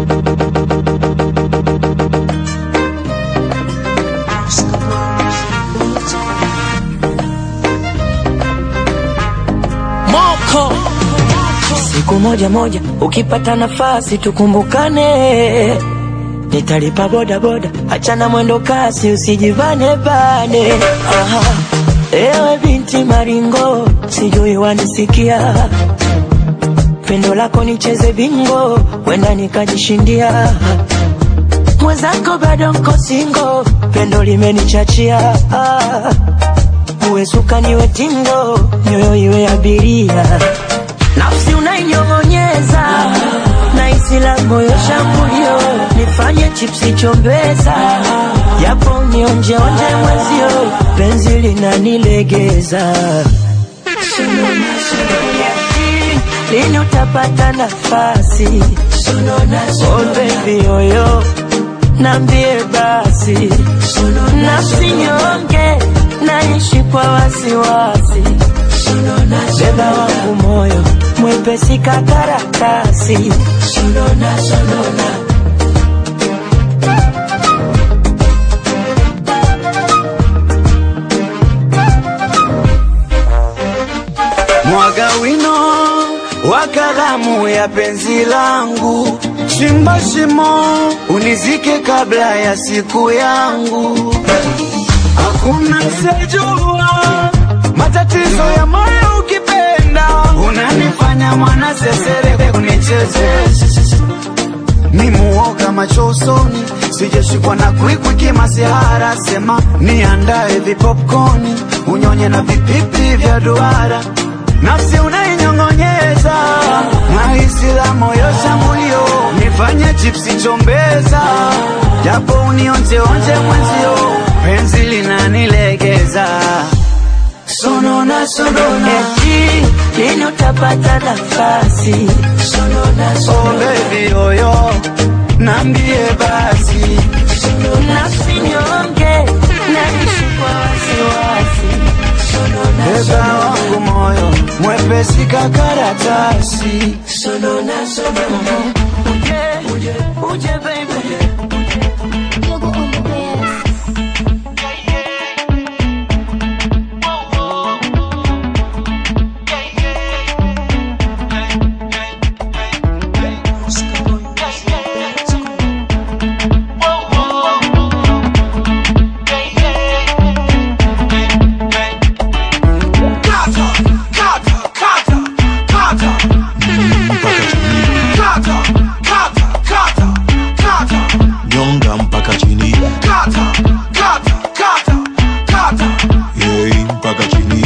Moko siku moja moja, ukipata nafasi tukumbukane, nitalipa boda boda, achana mwendo kasi, usijivane bane. Aha, ewe binti maringo, sijui wanisikia, pendo lako nicheze bingo, wenda nikajishindia mwenzako bado nko singo, pendo limenichachia ah. Uwe suka niwe tingo, nyoyo iwe abiria, nafsi unainyong'onyeza na isi la moyo shambulio, nifanye chipsi chombeza, japo unionjeonje mwezio, penzi linanilegeza lini utapata nafasi? Oh baby oyo, nambie basi, nafsi nyonge, naishi kwa wasiwasi, beba wangu moyo mwepesi kakaratasi, mwaga wino wa kalamu ya penzi langu, chimba shimo unizike kabla ya siku yangu. Hakuna msejua matatizo ya moyo ukipenda, unanifanya mwana sesere unicheze ni muoga macho usoni, sijashikwa na kwikwi kimasihara. Sema niandae vipopcorn, unyonye na vipipi vya duara, nafsi unainyong'onyeza na hisi la moyo shambulio, nifanye chipsi chombeza, japo unionjeonje mwenzio, penzi linanilegeza sonona sonona, eti lini utapata nafasi? Oh baby oyo, nambie basi nafsi nyonge, naishi kwa wasiwasi, beba wangu moyo mwepesi kakaratasi sonona sonona, uje uje uje baby Yogo on the best. nyonga mpaka chini Yei, mpaka chini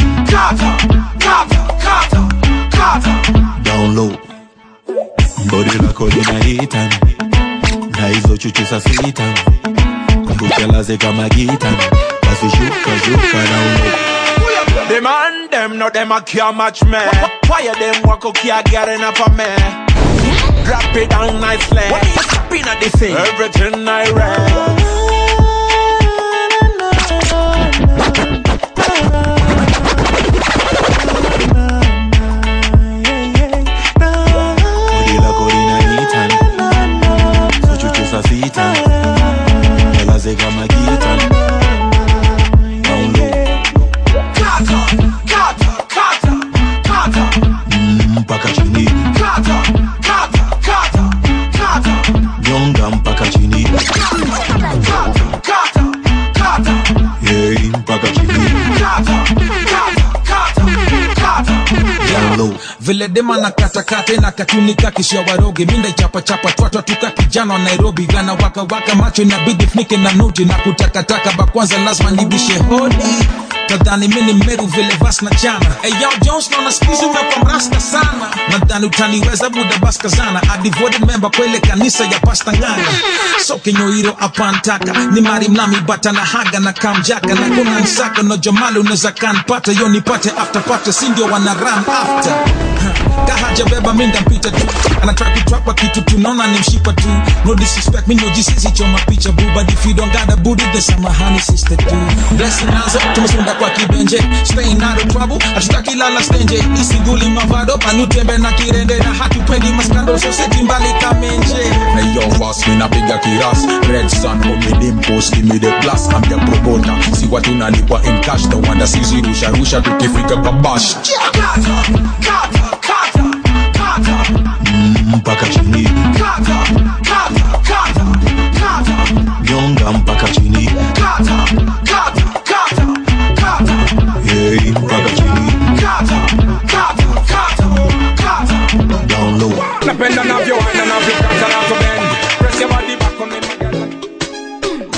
down low bodi lako linahita na hizo chuchu sa sita kuchelaze kama gita basi shuka shuka down low The man them no them a can't match me. Why them walk up here getting up on me? Drop it down nicely. What you stopping at this thing? Everything I read. bodi lako linahita hizo chuchu sa sita chelaze kama gita down low Mm, mpaka chini nyonga mpaka chini Yei, mpaka chini down low vile dema na katakate na katunika kisha waroge minda chapa chapa twatwa tuka kijana wa Nairobi gana waka waka macho inabidi funike na noti na kutakataka bakwanza lazima nibishe hodi tadhani mini meru vile vas na chana hey, yo Jones naona skizi umekuwa mrasta sana nadhani utaniweza buda baskazana a devoted member kwele kanisa ya pasta ngana so kinyoiro apantaka ni mari mlami bata na haga na kamjaka na kuna nsaka no jomali unaweza kanpata yo nipate after pate si ndio wana run after kahaja beba minda mpita tu anataka kutrapa kitu tunaona ni mshipa tu no disrespect me no jisisi choma picha boo but if you don't got a booty then samahani sister tu blessing nazo tumesunda kwa kibenje staying out of trouble hatutaki lala stenje isinguli mavado panutembe na kirende na hatupendi maskando so seti mbali kamenje hey yo boss, me na piga kiras Red sun, umedimpos, give me the plus I'm the promoter, si watu nalipwa in cash No wonder sisi rusha rusha tukifika kwa bash mpaka chini nyonga mpaka chini hey, mpaka chini down low Napenda navyoenda navyokata navyobend Press your body back on me my girl.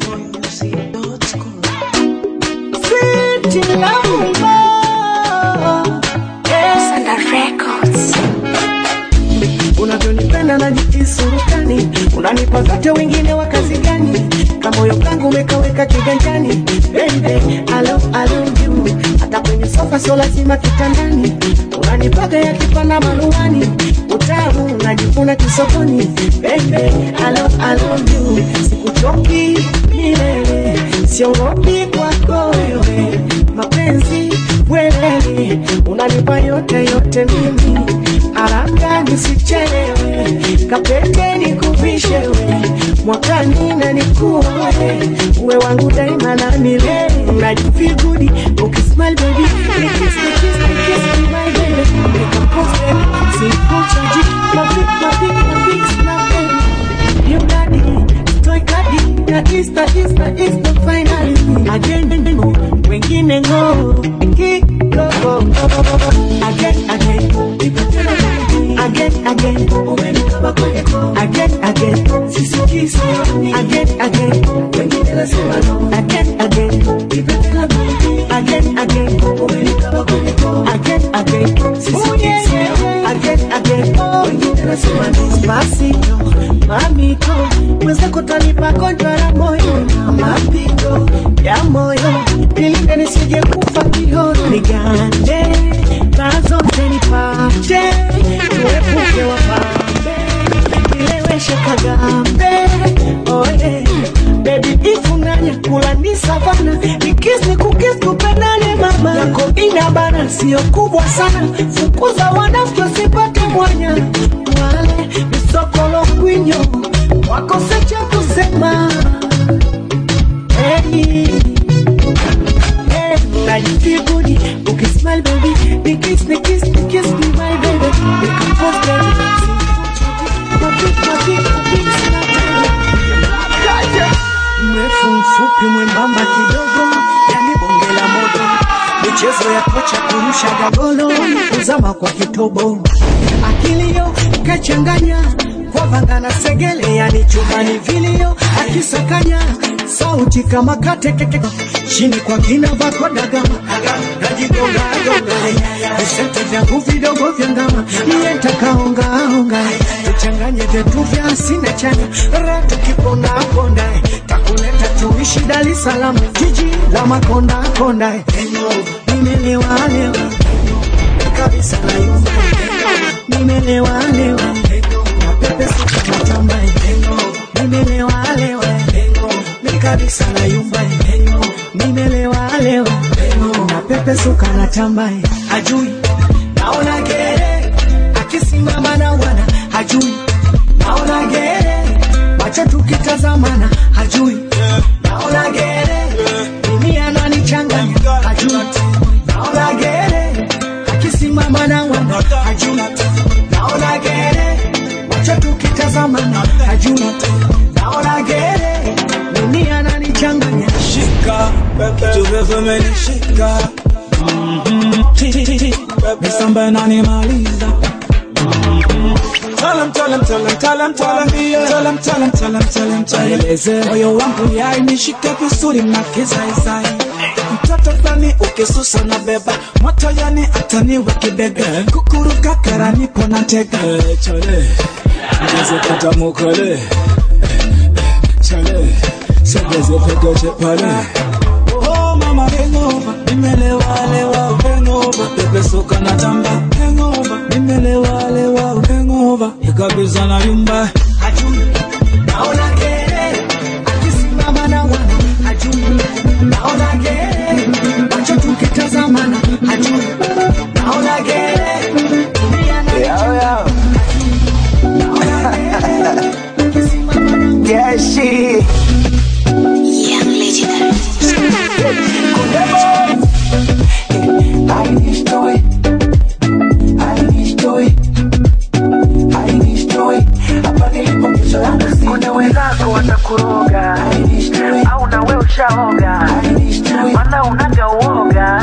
unavyonipenda najikisurukani unanipa vyote wengine wa kazi gani kamoyo kangu umekaweka kiganjani baby I love, I love you hata kwenye sofa sio lazima kitandani unanipaga yakipanda maluani utamu unajikuna kisokoni baby I love, I love you sikuchoki milele siogopi kwako wewe mapenzi welele unanipa yote yote mimi haraka nisichelewe kapete nikuvishe we mwakani na nikuoe uwe wangu daima na milele unajifeel good ukismile baby Nikis, nikis, nikis, be my baby Nikapost baby, sikuchaji Mapik, mapik, mapik, snap baby You daddy, toy kadi Na Insta, Insta, Insta finally Again, wengine ngo Kiko, again, again Again, again Umenikaba kwenye ko Again, again Sisikisi Again, again Wengine nasema no Again, again Nipetela baby Again, again Umenikaba kwenye ko Again, again Sisikisi Again, again Wengine nasema no Despacito Mamito Mwenzako tanipa gonjwa la moyo Na mapigo ya moyo Nilinde nisije kufa kihono Nigande Mazote nipate Tuepuke wapambe Nileweshe kagambe Oye Baby ifunanya kula ni savana Nikis ni kukis tupendane mama Yako inabana sio kubwa sana Fukuza wanafiki wasipate mwanya Wale misokolo kwinyo Wakose cha kusema Hey Hey, najifeel good Ukismile baby Nikis, nikis, nikis be my baby Nikapost baby Mapik, mapik, mapik, snap baby mrefu mfupi mwembamba kidogo yani bonge la moto michezo ya kocha kurusha gagolo kuzama kwa kitobo akilio kachanganya kwa vanga na segele yani chumbani vilio akisakanya sauti kama katekeke chini kwa kina vako dagama najigongagonga visete vyangu vidogo vya ngama niye ntakaongaonga tuchanganye vyetu vya asina chanya ratu kipondaponda takuleta tuishi Dar es Salaam jiji la makondakonda nimelewalewa kabisa na yumba nimelewalewa na pepe sikatamba nimelewalewa mi kabisa na yumba nimelewalewa na pepe suka na tamba hajui naona gere akisimama na wana hajui naona gere macho tukitazamana hajui naona gere mimi ananichanganya hajui naona gere akisimama na wana hajui naona gere macho tukitazamana hajui naona gere mimi ananichanganya shika tuvevu menishika misamba inanimaliza Talam, talam, talam, talam, talam, talam, talam, talam, talam, talam. Eleze moyo wangu yai nishike vizuri na kizaizai mtoto fulani ukisusa na beba moto yani ataniwe kibega kukuruka kara nipo na tega chale ngeze katamukale chale segeze pegeche pale Oh mama hangover, nimelewa lewa hangover, pepe soka na tamba hangover, nimelewa lewa hangover, ikabisa na yumba hajui naona gere akisimama na wana hajui naona gere macho tukitazamana hajui naona gere dunia na naona gere akisimama wenzako watakuroga au nawe ushaoga mana unaga uoga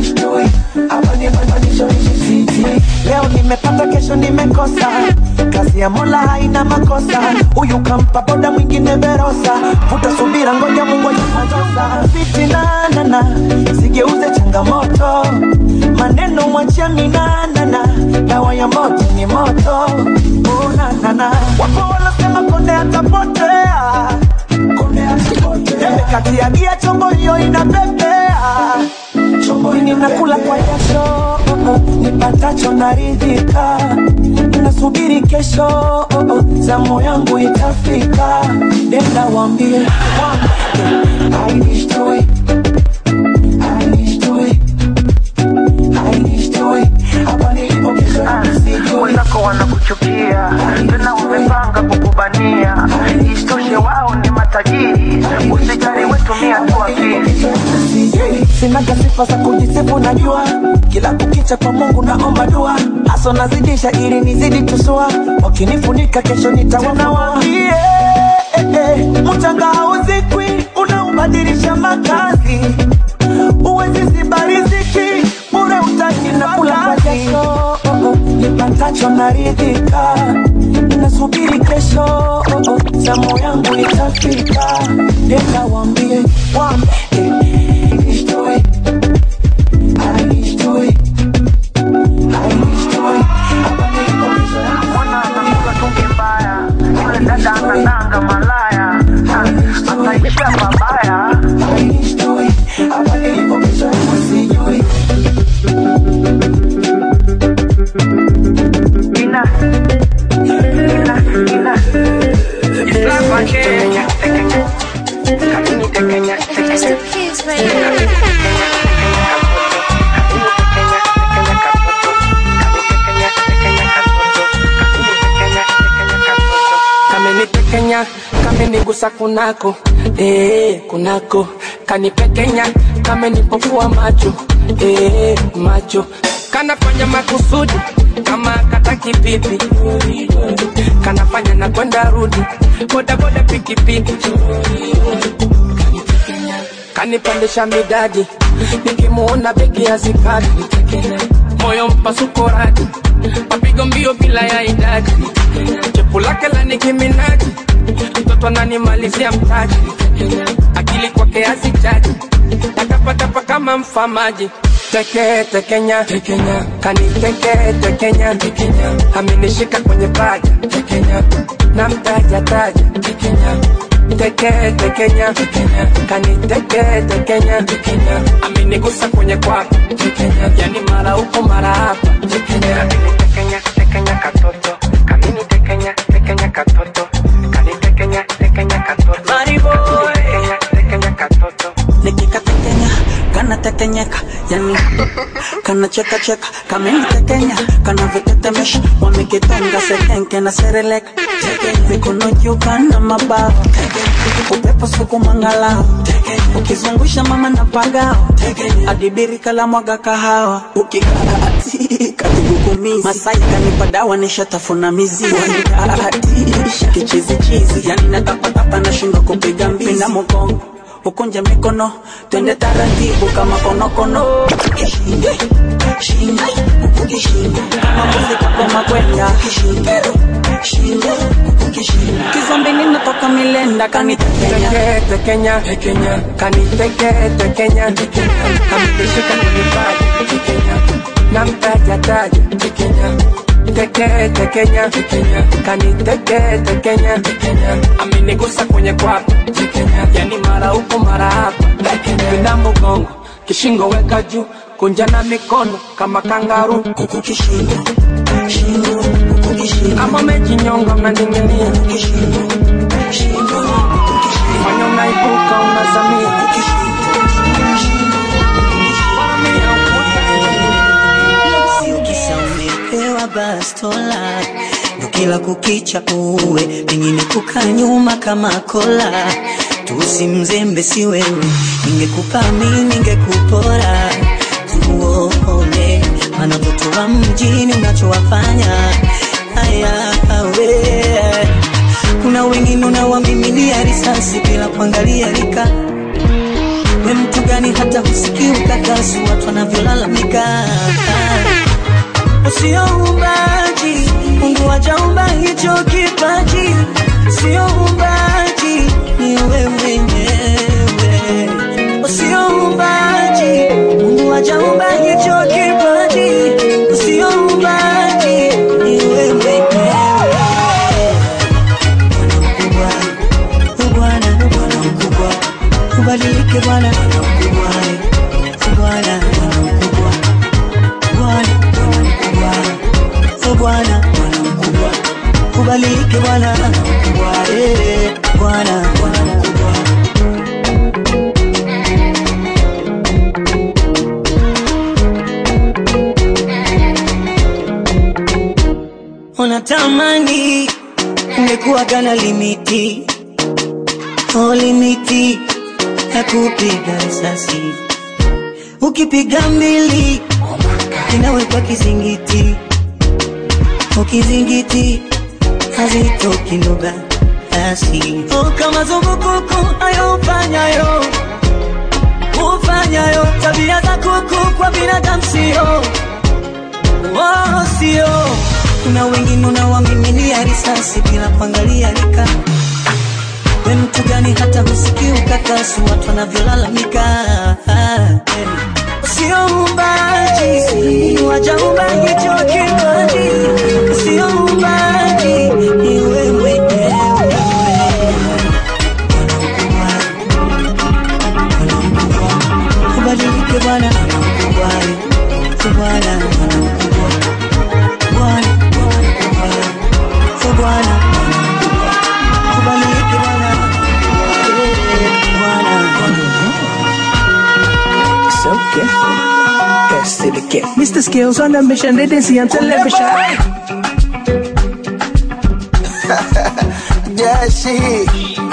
leo nimepata kesho nimekosa kazi ya mola haina makosa huyu kampa boda mwingine verosa vuta subira ngoja mungu ajamatosa fitinanana sigeuze changamoto maneno mwachia minanana dawa ya moto ni moto unanana wapo wanasema konde atapotea konde atapotea kati ya gia chombo hiyo inapepea chombo ninakula kwa jasho oh, oh, nipatacho naridhika nasubiri kesho oh, oh, zamu yangu itafika nenda wambie I wish to it. I wish to it. I wish to it. Hapa nilipo kesho nisijui. wenzako wanakuchukia tena wamepanga kukubania isitoshe wao ni matajiri usijali wetumia tu akili sinaga sifa za kujisifu najua kila kukicha kwa mungu naomba dua haso nazidisha ili nizidi tusua wakinifunika kesho nitawaambie eh, eh, mchanga hauzikwi unaubadilisha makazi uwezi ziba riziki bure utaki na kula kwa jasho oh, oh, nipatacho naridhika nasubiri kesho oh, oh, zamu yangu itafika nenda wambie wambie mwana anakula tungi mbaya yule dada anadanga malaya Ah, ataishia babaya ina ina ina Tekenya, tekenya, kakini tekenya, tekenya. Kids Radio. kamenitekenya kamenigusa kunako eh, kunako kanipekenya kamenipofua macho eh, macho kanafanya makusudi kama kataki pipi kanafanya na kwenda rudi bodaboda pikipiki kanipandisha midadi nikimuona begi ya zikadi moyo mpasuko radi mapigo mbio bila ya idadi chepu lake la nikiminaji mtoto ananimalizia mtaji akili kwake hazijaji takapatapa kama mfamaji teke tekenya tekenya kaniteke tekenya tekenya amenishika kwenye paja tekenya na mtaja taja tekenya teke tekenya tekenya kaniteke tekenya tekenya amenigusa kwenye kwapa tekenya yani mara huko mara hapa tekenya tekenya tekenya katoto kamini tekenya tekenya katoto kanitekenya tekenya katoto mariboy tekenya tekenya katoto nikikatekenya kanatekenyeka yani kanachekacheka kamenitekenya kanavitetemesha wamekitonga sekenke na sereleka mikono juu kana mabawa upepo siku mangalao ukizungusha mama na pagao adibiri kala mwaga kahawa ukikatika kigugumizi masai kanipa dawa nishatafuna mizizi wanikatisha kichizichizi yani natapatapa nashindwa kupiga mbizi na mgongo ukunje mikono twende taratibu kama konokono Kishingo, shingo, huku kishingo. kama mbuzi kakoma kwenda Kishingo, shingo, huku kishingo. kizombi ninatoka milenda kanitekenya teke tekenya tekenya kaniteke tekenya tekenya amenishika kwenye paja tekenya na mtaja taja tekenya teke tekenya tekenya kaniteke tekenya tekenya amenigusa kwenye kwapa tekenya yani mara huko mara hapa pinda mgongo kishingo weka juu kunja na mikono kama kangaru huku kishingo shingo huku kishingo kama umejinyonga unaning'inia kishingo shingo huku kishingo fanya unaibuka unazamia Ukisa umepewa bastola ndo kila kukicha uwe pengine kuka nyuma kama kola tusimzembe si wewe ningekupa mi ningekupora tuone manavotowa mjini unachowafanya haya we kuna wengine unawamimilia risasi bila kuangalia rika we mtu gani hata husikii ukakasi watu wanavyolalamika usioumbaji mungu wajaumba hicho kipaji usioumbaji ni we mwenyewe usioumbaji mungu wajaumba hicho kipaji usioumbaji ni we mwenyewe Bwana Bwana mkubwa, ubadilike Bwana Bwana mkubwa, Bwana Bwana mkubwa, Bwana Bwana mkubwa, o Bwana Bwana mkubwa, ubadilike Bwana Bwana mkubwa, eh Bwana Bwana mkubwa. Unatamani ungekuwa gana limiti oh, limiti ya kupiga risasi, ukipiga mbili inawekwa kizingiti, ukizingiti hazitoki lugha basi oh, kama zumbukuku ayo ufanyayo ufanyayo tabia za kuku kwa binadamu sio oh, sio kuna wengine unawamimilia risasi bila kuangalia rika we mtu gani hata husikii ukakasi watu wanavyolalamika Eh. sio umbaji wajaumba hicho kipaji sio umbaji ni we mwenyewe ubadilike bwana Bwana Bwana Bwana Bwana kubadilike Bwana It's okay. Yes, to the kid. Mr. Skills on the mission, they didn't see on television. Yeah, shit.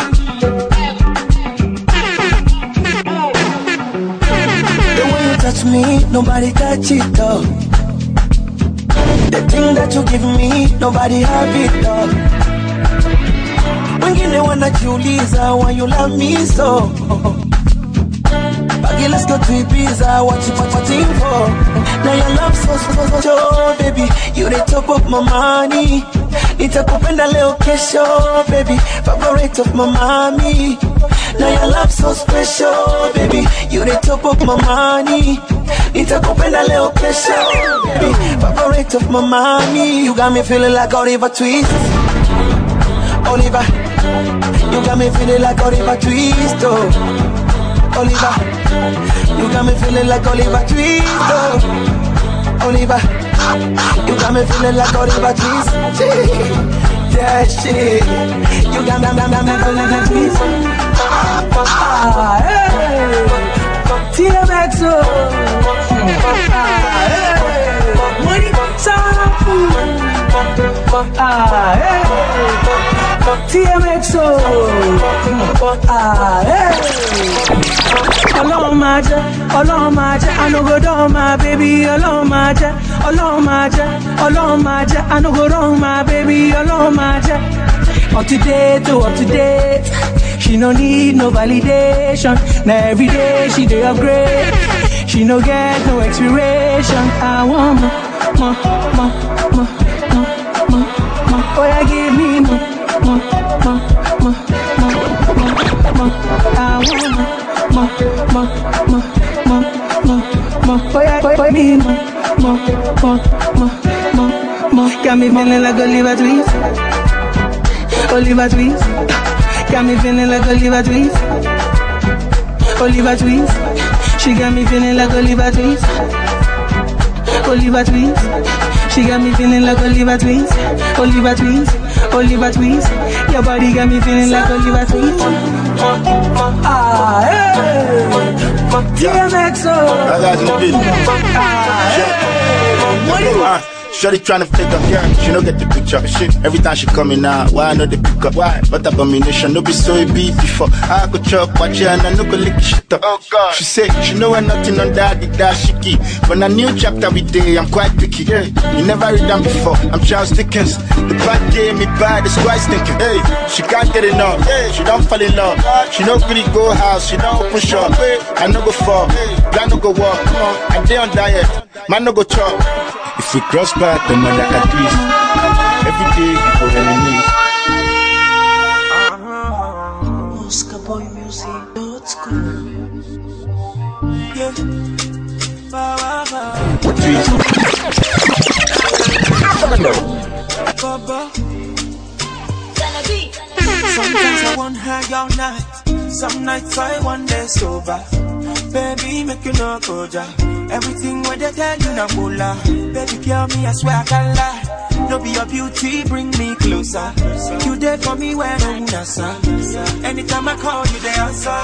The way you touch me, nobody touch it though. The thing that you give me, nobody have it though. Wengine wanajiuliza why you love me so. Baggy, let's go to Ibiza, what you waiting for? Now your love so so so so, baby, you the top of my money. Nitakupenda leo kesho, baby, favorite of my mommy. Now your love so special, baby, you the top of my money. Nitakupenda leo kesho, baby, favorite of my mommy. You got me feeling like Oliver Twist. Oliver, you got me feeling like Oliver Twist, oh. Oliver. You got me feeling like Oliver Twist. Oh. Oliver. You got me feeling like Oliver Twist. Yeah, shit. You got me, got me, got me feeling like Twist. Ah, hey. TMX, oh. Ah, hey. Money, sample. Ah, hey. TMX, oh. Ah, hey. Ọlọ́run máa jẹ́, ọlọ́run máa jẹ́, anogodo my baby, ọlọ́run máa jẹ́, ọlọ́run máa jẹ́, ọlọ́run máa jẹ́, anogodo my baby, ọlọ́run máa jẹ́. Up to date, oh, up to date. She no need no validation. Now every day she dey upgrade. She no get no expiration. I want more, more, more, more, more, more, more. Oh yeah, give me more, more, more, more, more, more, more. I want more, more, more, more, more, more, more. Oh yeah, oh, oh, me more, more, more, more, more, more. Got me feeling like Oliver Twist. Oliver Twist. Got me feeling like Oliver Twist. Oliver Twist. She got me feeling like Oliver Twist. Oliver Twist. She got me feeling like Oliver Twist. Oliver Twist. Oliver Twist. Your body got me feeling like Oliver Twist. Ah, hey. DMX, oh. I got you, bitch. Ah, hey. What do you- Shorty tryna fake up, yeah. She don't get the picture. Shit. Every time she coming out, why I know the pick up? Why? But abomination, no be so it be before. I go chop, watch her, and I no go lick shit up. Oh God. She say she know I'm nothing on that, the that shiki. When a new chapter we day, I'm quite picky. Hey, you never read them before. I'm Charles Dickens. The bad game me bad, it's quite stinking. Hey, she can't get enough. Hey, she don't fall in love. She don't really go house, she don't open shop. Hey, I no go fall, I no go walk. Come on, I day on diet, man no go chop. If we cross path, then man at least. Every day we go reminisce. Sometimes I want high all night. Some nights I want day sober. Baby, make you no go ja. Everything what they tell you na bula. Baby, kill me, I swear I can lie. No be your beauty, bring me closer. You there for me when I'm nasa. Anytime I call you, they answer.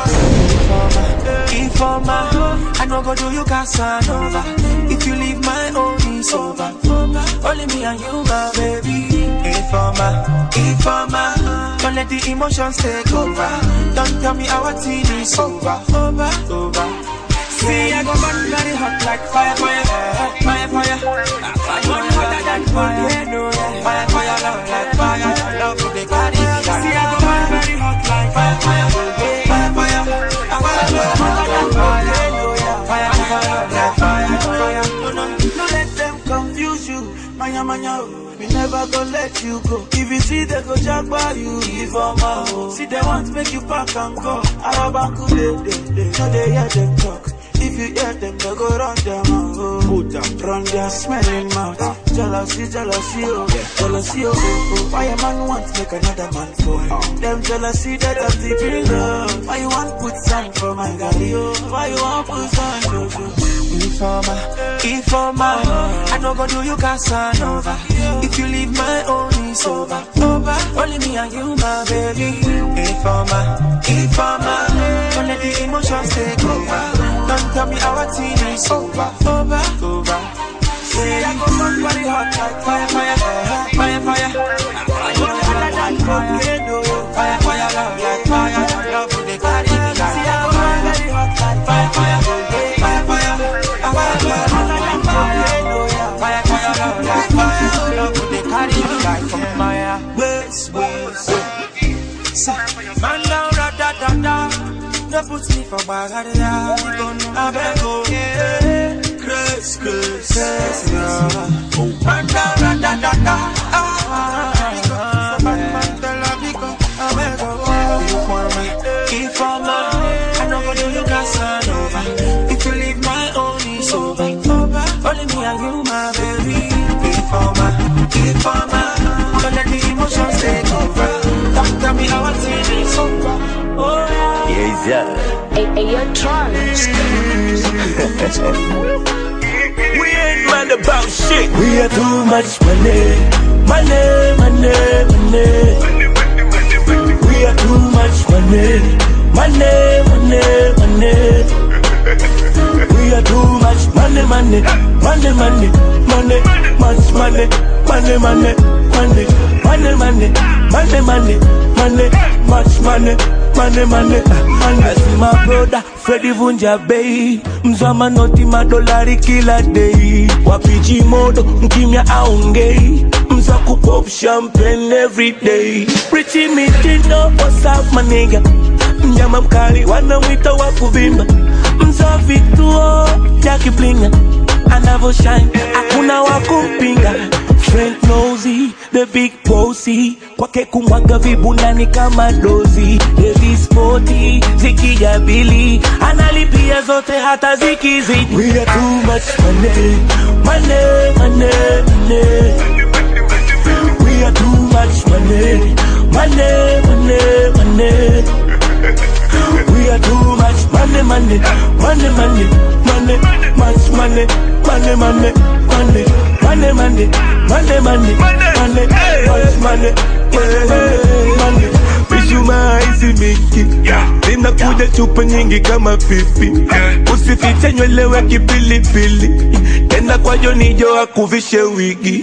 Informer, I no go do you Casanova. If you leave my own is over. Only me and you, my baby. Informer, informer. Don't let the emotions take over. Don't tell me our teen is over. Over, over. See, I go burn very hot like fire, fire, fire, fire. I burn hotter than fire, no, yeah. Fire, fire, love like fire. Love to the body. See, I go burn very hot like fire, fire, fire, fire. I burn hotter than fire, no, yeah. Fire, fire, love like fire, fire. No, no, no, let them confuse you. Manya, manya, oh. Me never gonna let you go. If you see they go jack by you, if I'm out. See they want to make you pack and go. Arabanku, they, they, they. No, they hear them talk. If you hear them, they go run them out. Put them, run their smelling mouth. Jealousy, jealousy, oh. Jealousy, oh, oh, oh. Why a man want to make another man fall? Them jealousy that I'm deep in love. Why you want put sand for my galley, oh? Why you want put sand, oh, oh. Informer, informer. I no go do you Casanova. If you leave my own, it's over. Over. Only me and you, my baby. Informer, informer. Don't let the emotions take over. Don't tell me our teen is over. Over, over. See, I go run body hot like fire, fire, fire, fire. I go hotter than volcano. Fire, fire, love like fire. Love to the body. See, I go run body hot like fire, fire, fire, fire. Man down, da da da da. No put me for bagada. I beg oh, yeah. Chris, Chris, Chris, yeah. Man down, da da da da. Ah, man, tell her because I beg oh, you want me. If I'm a, I know go do you Casanova. If you leave my own, it's over. Only me and you, my baby. If I'm a, if I'm a, don't let the emotions take over. Don't tell me how I feel it's over. Oh yeah. Yes, yeah. Hey, hey, you're Tron. We ain't mad about shit. We are too much money, money, money, money. We are too much money, money, money, money. We are too much money, money, money, money, money, much money, money, money, money, money, money, money, money, money, much money, money, money, money. I see my brother Freddy Vunja Bay, mzama noti madolari kila day. Wapiji modo mkimya aongei, mza kupop champagne every day. Richie Mitindo, what's up my nigga? Mnyama mkali wanamwita wa kuvimba, mza vituo vya kiblinga anavyo shine, hakuna wa kumpinga. Frank Nosey, the big bossy, kwake kumwaga vibundani kama dozi. Davis Sporty, zikijabili, analipia zote hata zikizidi. We are too much money, money, money, money. We are too much money, money, money, money. We are too much money, money, money, money, money, much money, money, money, money, money, money, money, money, money, much money, money, money, money. Visualize Mickey, nina zinakuja chupa nyingi kama pipi usifiche nywele we kipilipili tena kwa jonijo akuvishe wigi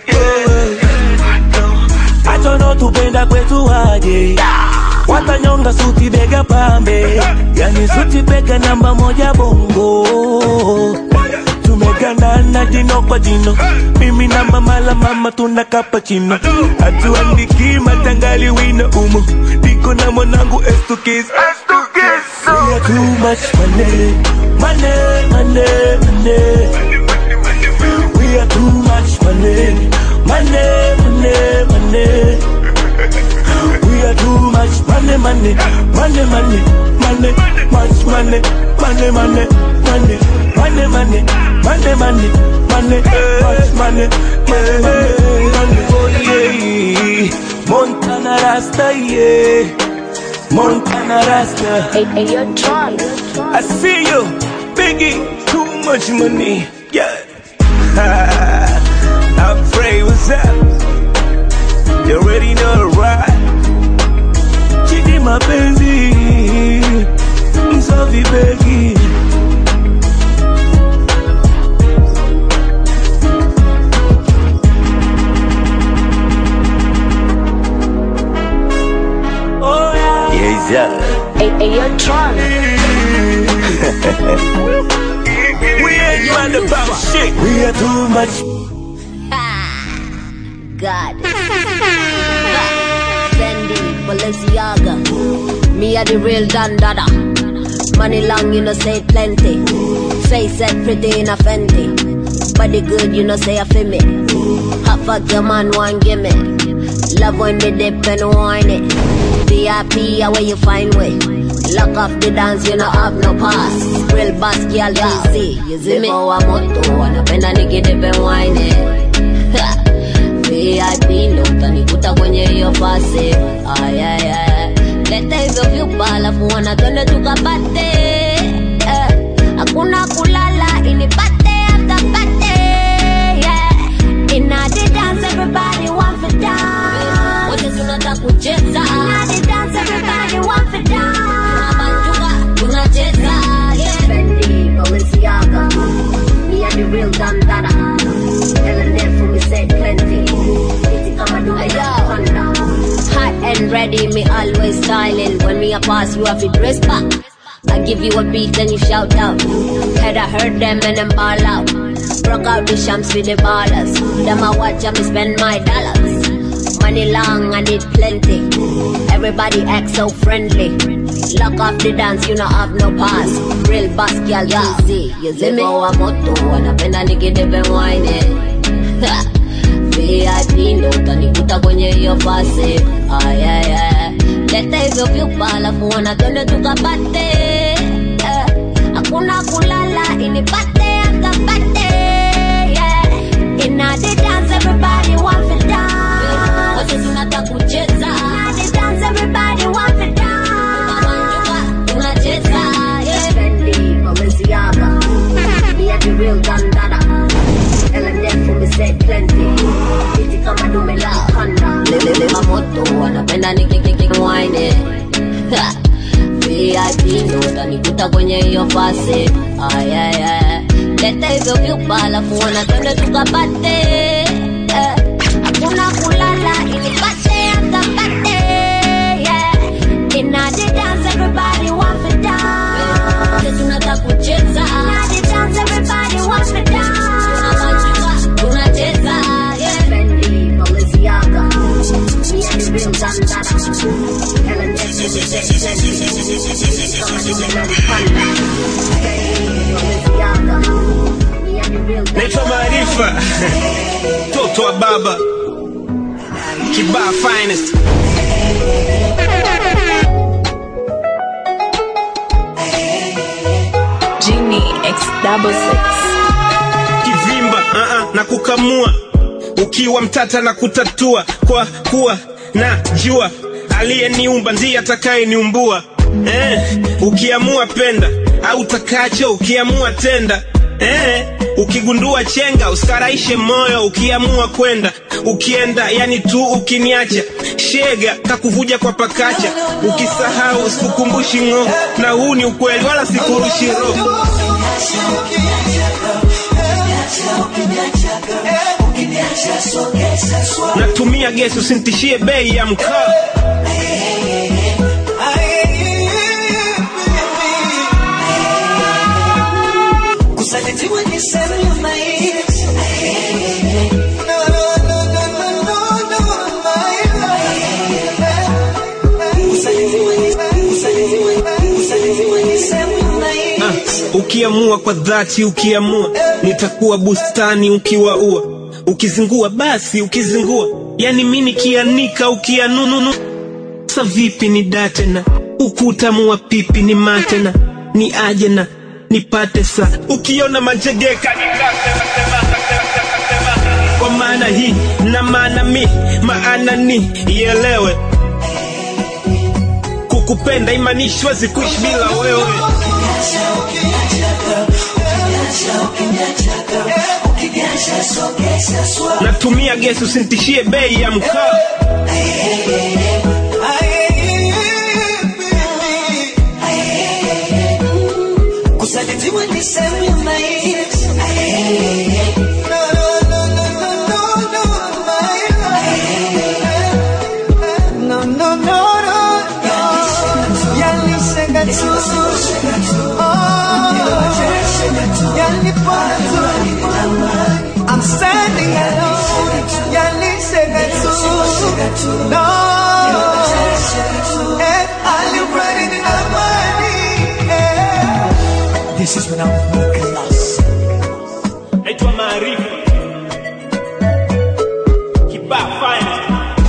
achono tupenda kwetu aje watanyonga suti bega pambe yani suti bega namba moja bongo tumegandana jino kwa jino mimi na mama la mama tuna kapachino hatuandiki matangali wino umo niko na mwanangu estukis We are too much money, money, money, money. We are too much money, money, money, money. We are too much money, money, money, money, money, much money, money, money, money, money, money, money, money, money, much money, money, money, money. Oh yeah, Montana Rasta, yeah, Montana Rasta. Hey, hey, you're drunk. I see you, Biggie. Too much money, yeah. I pray what's up. You already know the ride. Chidi mapenzi msafi begi Oh yeah. Yes, yeah. Hey, hey, you're drunk. we ain't mad about shit. We are too much. God. Fendi, Balenciaga. Me are the real Don Dada. Money long, you know, say plenty. Face set pretty in a Fendi. Body good, you know, say a feel me. Hot fuck your man, one gimme. Love when they dip and wine it. VIP, where you find way. Lock off the dance, you know, have no pass. Real boss, girl, you see. You see me? Oh, I'm moto. Wanapenda nikidip and wine it. VIP ndo utanikuta kwenye hiyo pasi ayaya leta hivyo vyupa alafu wana twende tukapate Eh, hakuna kulala inipate after pate yeah. Inna the dance everybody want for dance wote tunataka kucheza Inna the dance everybody want for dance tunabanjuka tunacheza yeah. Fendi, Balenciaga me and the real Don Dada Ellen there for me say plenty Iti kama dume na Hot and ready, me always styling When me a pass, you have to dress back I give you a beat and you shout out Head I heard them and them ball out Broke out the shams with the ballers Them I watch and me spend my dollars Money long, I need plenty Everybody act so friendly Lock off the dance, you know have no pass Real boss girl, you see You see me? wa moto, wanapenda nikidebe wine VIP ndo utanikuta kwenye hiyo fasi ayaya leta hivyo vyupa alafu wana twende tukapate Eh, hakuna kulala inipate akapate yeah. Inna the dance everybody want to dance wote tunataka kucheza Inna the dance everybody want to dance tunacheza yeah. Fendi, Balenciaga me and the real Don Dada Ellen there for me say plenty Iti kama dume la kanda Lele mamoto wanapenda nikikiki wine Ha. VIP ndo utanikuta kwenye hiyo fasi ayaya leta hivyo vyupa alafu wana twende tukapate Eh, hakuna kulala inipate akapate yeah. Inna the dance everybody want to dance Wote tunataka kucheza Inna the dance everybody want to dance Tunabanjuka, tunacheza yeah. Fendi, Balenciaga Me and the real Don Dada Ellen there for me say plenty Kama dume na kanda Fendi, Balenciaga Me and the real Don naitwa Maarifa, mtoto wa baba kibaa finest. Genie X double six. Kivimba uh -uh, na kukamua ukiwa mtata na kutatua kwa kuwa na jua aliyeniumba ndiye atakayeniumbua eh, ukiamua penda au takacho ukiamua tenda eh, ukigundua chenga usikaraishe moyo ukiamua kwenda ukienda yani tu ukiniacha shega kakuvuja kwa pakacha ukisahau sikukumbushi ng'o na huu ni ukweli wala sikurushi roho natumia gesi usintishie bei ya mkaa Kusalitiwa ni sehemu ya maisha. No, no, no, no, no, no, no, Kusalitiwa ni- kusalitiwa- kusalitiwa ni sehemu ya maisha. Ah, ukiamua kwa dhati ukiamua nitakuwa bustani ukiwaua ukizingua basi ukizingua yani mi nikianika ukianununu sa vipi ni datena ukutamua pipi ni matena ni aje na nipate sa ukiona manjegeka kwa maana hii na maana mi maana ni ielewe kukupenda imanishwa zikuishi bila wewe natumia gesi usintishie bei ya mkaa Kusalitiwa ni sehemu ya maisha. No, no, no, no, no, no, no, no, no, no, no. Yalishenga tu. Oh, yalipona tu. I'm standing alone. Yalishenga tu. No. Eh, alipona ni amani. Eh. This is when I'm class. naitwa maarifa kibaa fine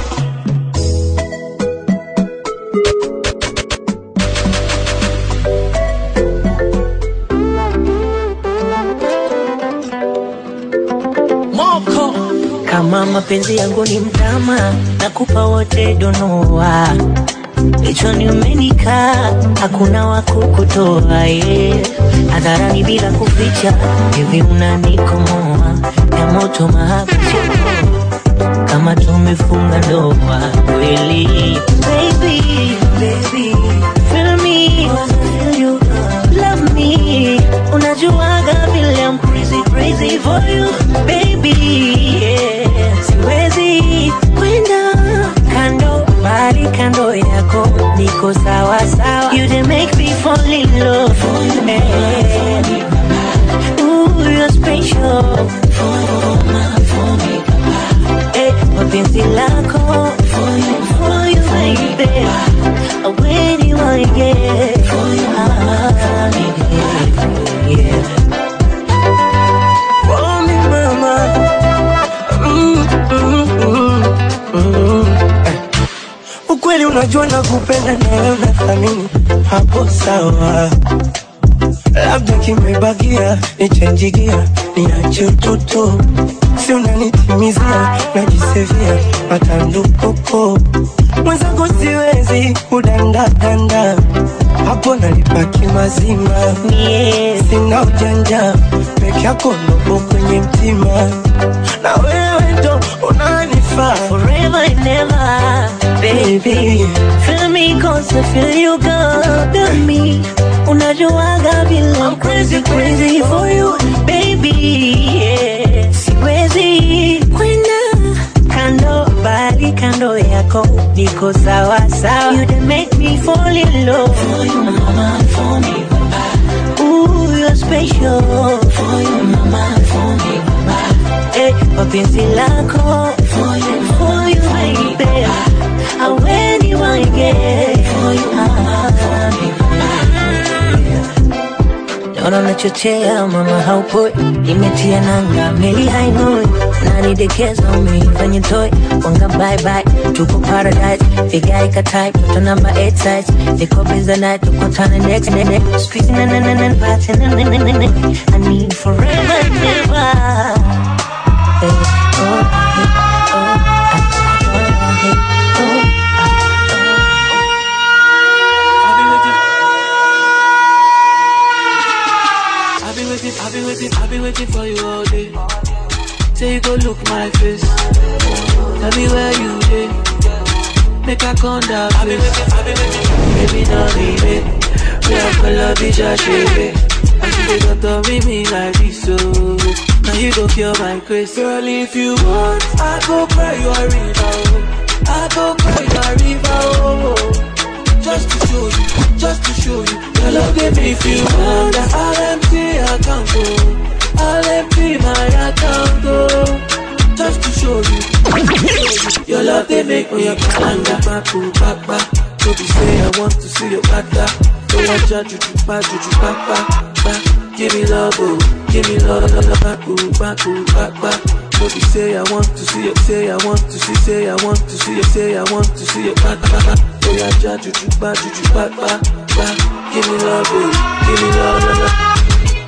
Moko kama mapenzi yangu ni mtama, nakupa wote donoa Kichwani umenikaa, hakuna wa kukutoa yeah. Hadharani bila kuficha, hivi unanikomoa ya moto mahaba sio kama tumefunga ndoa kweli. Baby, baby, feel me, feel you, love me. Unajuaga vile I'm crazy, crazy for you, baby. Yeah. Siwezi kwenda kando, bali kando yako niko sawa sawa. You didn't make me fall in love for you, hey. Ooh, you're special for my, for me, Eh, mapenzi lako for you, for you, baby. When you want to get for you, ah, yeah. For me, mama. Mm, mm, mm, mm. Eh. Ukweli unajua nakupenda na wewe unathamini hapo sawa, labda kimebakia nichenjigia niache utoto, si unanitimizia najisevia matandukoko mwenzako siwezi kudandadanda hapo nalipaki mazima yeah. sina ujanja peke yako ndogo kwenye mtima na wewe ndo unanifaa forever and ever baby feel me cause I feel you got me unajuaga vile I'm crazy crazy for you baby yeah. siwezi kwenda kando bali kando yako niko sawa sawa you done make me fall in love for you mama for me papa ooh you're special for you mama for me papa eh mapenzi lako for you for you baby aweni wange for you mama for me Naona unachochea mama haupoi, imetia nanga meli hainoi, unanidekeza umeifanya toy, wanga bye bye, tuko paradise, vigae ka type, toto namba 8 size, niko busy night, tukutane next next next, squeeze na na na na party na na na na na, I need forever and ever. Hey, oh, hey, oh, ah, oh, hey, oh, I've been waiting, I've been waiting, I've been waiting for you look my face. Tell me where you dey. Make I come down face. Baby, now me me. We are color bitch, I shake And she got to read me like this, so now you go cure my grace. Girl, if you want, I go cry you a river. oh. I go cry you a river. Oh, oh. Just to show you, just to show you. Your love they make you wonder. I'll empty account, oh. I'll empty my account, oh. Just to show you. Your love they make me wonder. Back, back, back. So be say I want to see your bada. So I judge you, back, juju, back, back, back. Give me love, oh. Give me love, love, love, back, ooh, back, ooh, back, back. So be say I want to see you, say I want to see, say I want to see you, say I want to see you, back, back, back. So I judge you, juju, back, juju, back, back, back. Give me love, oh. Give me love, love, love.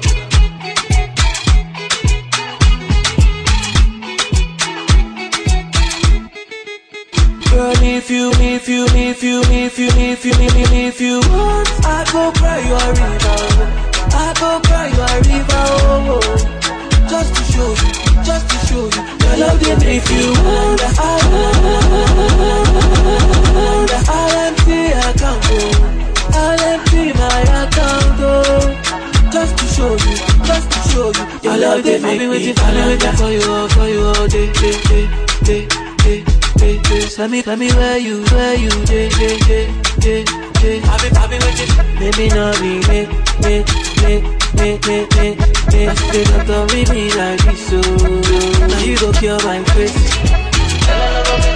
Girl, if you, if you, if you, if you, if you, if you, if you want, I go cry you a river. I go cry you a river. Oh, oh. Just to show you, just to show you, your love them if you want. I want, I'll empty account. Oh. I'll empty my account. Oh. Just to show you, just to show you, your love them make me waiting, I've been waiting for you, all, for you all day, day, day, day, day day, day. Tell me, tell me where you, where you, day, day, day, day, day. I've been, I've been waiting. Maybe not me, me, me, me, me, me, me, me. I still got to read me like this, so now you go cure my face.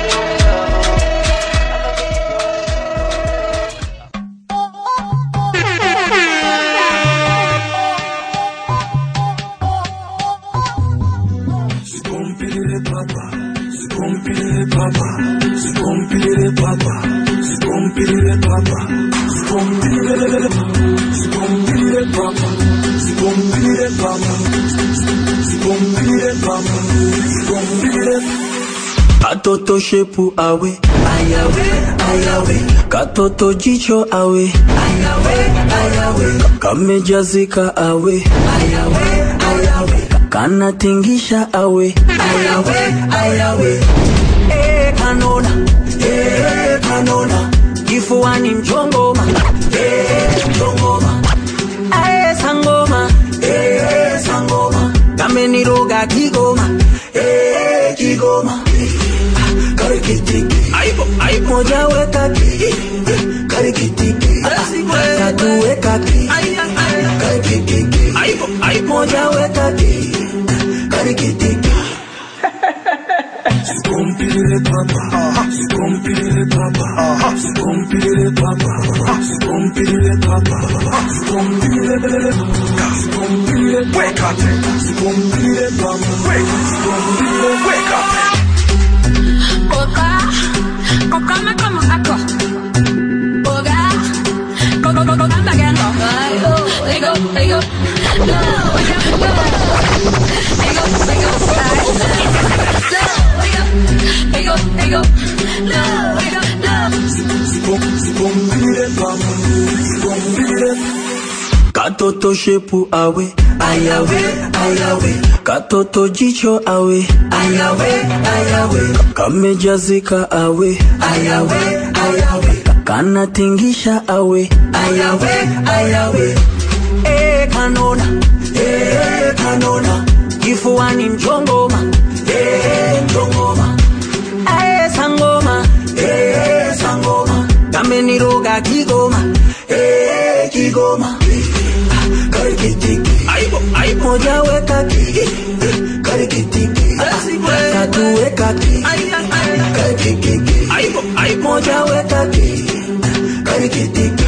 Sikompilile papa, sikompilile papa, sikompilile papa, sikompilile papa, sikompilile sikompilile papa, sikompilile papa, sikompilile papa, sikompilile Katoto shepu awe ayawe ayawe Katoto jicho awe ayawe ayawe Kamejazika awe ayawe ayawe Kanatingisha awe ayawe ayawe Eh kanona eh kanona Kifuani mchongoma eh mchongoma Eh sangoma eh sangoma Kameniroga kigoma eh kigoma karikitiki aibo aibo moja weka ki karikitiki tatu weka ki karikitiki aibo aibo moja weka ki karikitiki Sikompilile papa, sikompilile papa, sikompilile papa, sikompilile papa, sikompilile sikompilile weka tena, sikompilile papa, sikompilile weka tena. Coca, coca me como saco. Coca, coca, coca, coca me quedo. They go, they go, no, we go, no. They go, they go, they go, they go, no, we go, no. Sikompilile papa, sikompilile Katoto shepu awe ayawe ayawe Katoto jicho awe ayawe ayawe Kamejazika awe ayawe ayawe Kanatingisha awe ayawe ayawe Eh kanona eh kanona Kifuani mchongoma eh mchongoma Eh sangoma eh sangoma Kameniroga kigoma eh kigoma karikitiki aibo aibo moja weka ki karikitiki tatu weka ki karikitiki aibo aibo moja weka ki karikitiki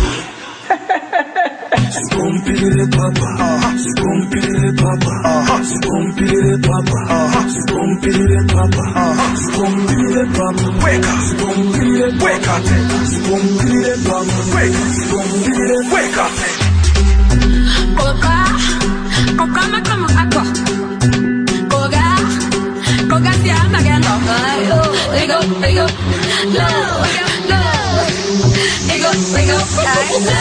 Sikompilile papa, sikompilile papa, sikompilile papa, sikompilile papa, sikompilile papa, weka, sikompilile weka tena, sikompilile papa, weka, sikompilile weka tena. Coca, coca me como saco. Coca, coca se anda quedando. They go, they go, no, we go, no. They go, they go, no,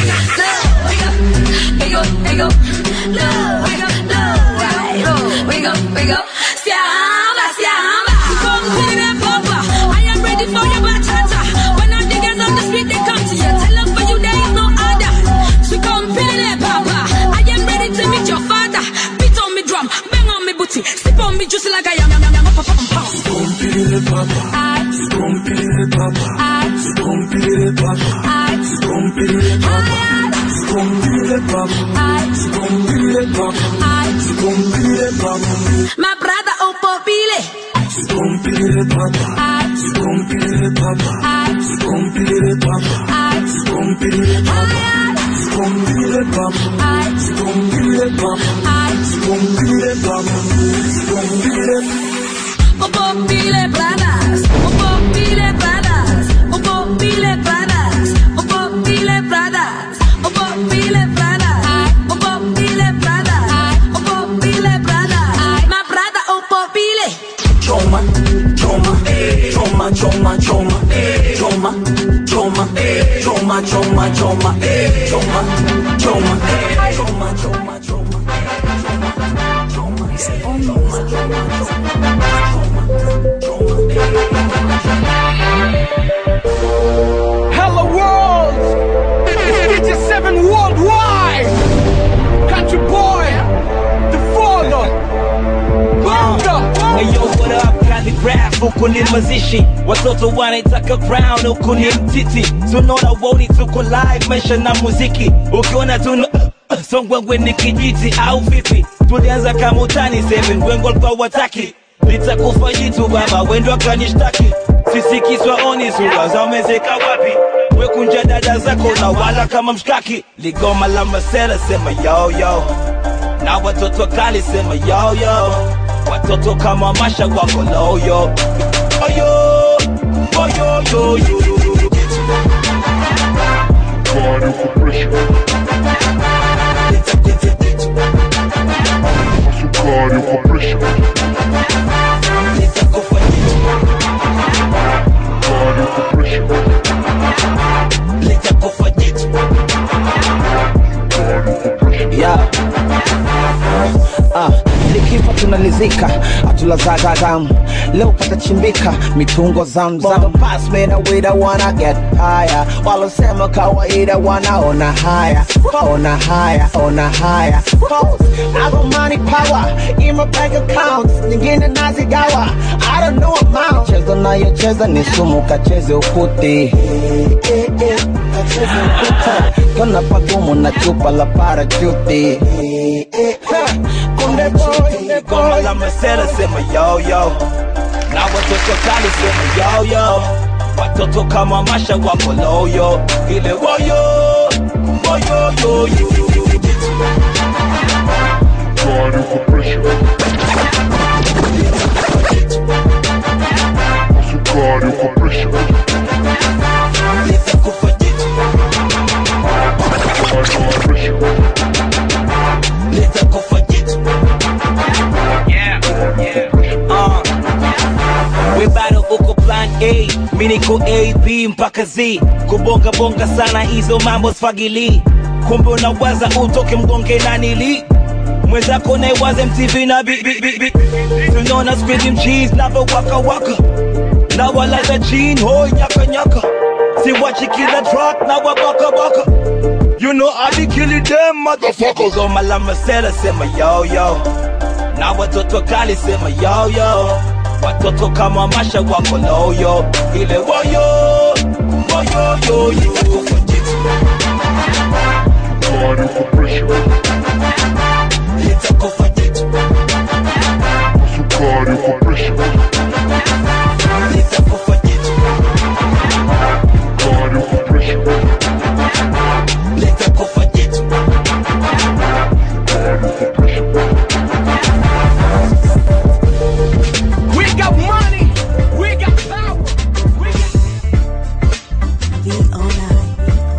we go, they go, no, we go, no. We go, we go, we go, se anda ready for your bachata. When all the girls on the street they come to you, tell them for you there is no other. So come pele papa, I am ready to meet your father. Beat on me drum, bang on me booty, sip on me juicy like I am. am, am, am, papa, papa. Scompile papa, scompile papa, scompile papa, scompile papa, scompile papa, scompile papa, scompile papa, My brother Opopile. scompile papa, scompile papa, scompile papa, scompile papa, scompile papa, scompile papa, scompile papa, scompile Opopile brothers, Opopile brothers, Opopile brothers, Opopile brothers, Opopile brothers, Opopile brothers, Opopile brothers. My brother Opopile. Choma, choma, choma, choma, choma, choma, choma, choma, choma, choma, choma, choma, choma, choma, Hello world! It's DJ 7 worldwide! Country boy! The father! Hey yo, what up? Calligraph huku ni mazishi, watoto wanaitaka crown huku ni mtiti, tunaona woni tuko live, maisha na muziki, ukiona tuna songwengwe ni kijiti au vipi? Tulianza kama utani, seven wengo walikuwa wataki, nitakufa jitu baba, wendo akanishtaki, sisi kiswa oni sura za umezeka wapi? Wekunja dada zako na wala kama mshkaki, ligoma la masela sema yo yo na watoto kali sema yo yo, watoto kama masha wako loyo oyo oyo yo yo. God uko pressure. Sukari uko pressure. God uko pressure. yeah. Ah, likifa tunalizika atulazaga damu leo patachimbika mitungo zamzam pass me the way that wanna get higher walosema kawaida wanaona haya ona haya ona haya Pause. I got money power in my bank account nyingine nazigawa I don't know amount chezo nayocheza ni sumu kacheze ukuti kona pagumu na chupa la parachuti kunde boy Goma la masela sema yo yo, na watoto kali sema yo yo, watoto kama masha wako loyo, ile woyo woyo yo yo. God uko pressure. Sukari uko pressure. God uko pressure. Uh, we bado uko plan A, mi niko A, B mpaka Z, kubonga bonga sana hizo mambo sfagili, kumbe unawaza utoke mgonge na nili mwenzako naiwaze MTV na bi bi bi bi, tunaona squid cheese na waka waka, na walaza jean hoi nyaka nyaka, si wachi kila track na wabaka baka. You know I be killing them motherfuckers. Goma la masela sema yo yo na watoto kali sema yo yo, watoto kama masha wako loyo, ile woyo woyo yo yo. God uko pressure. Sukari uko pressure. God uko pressure. We got money! We got power! We got...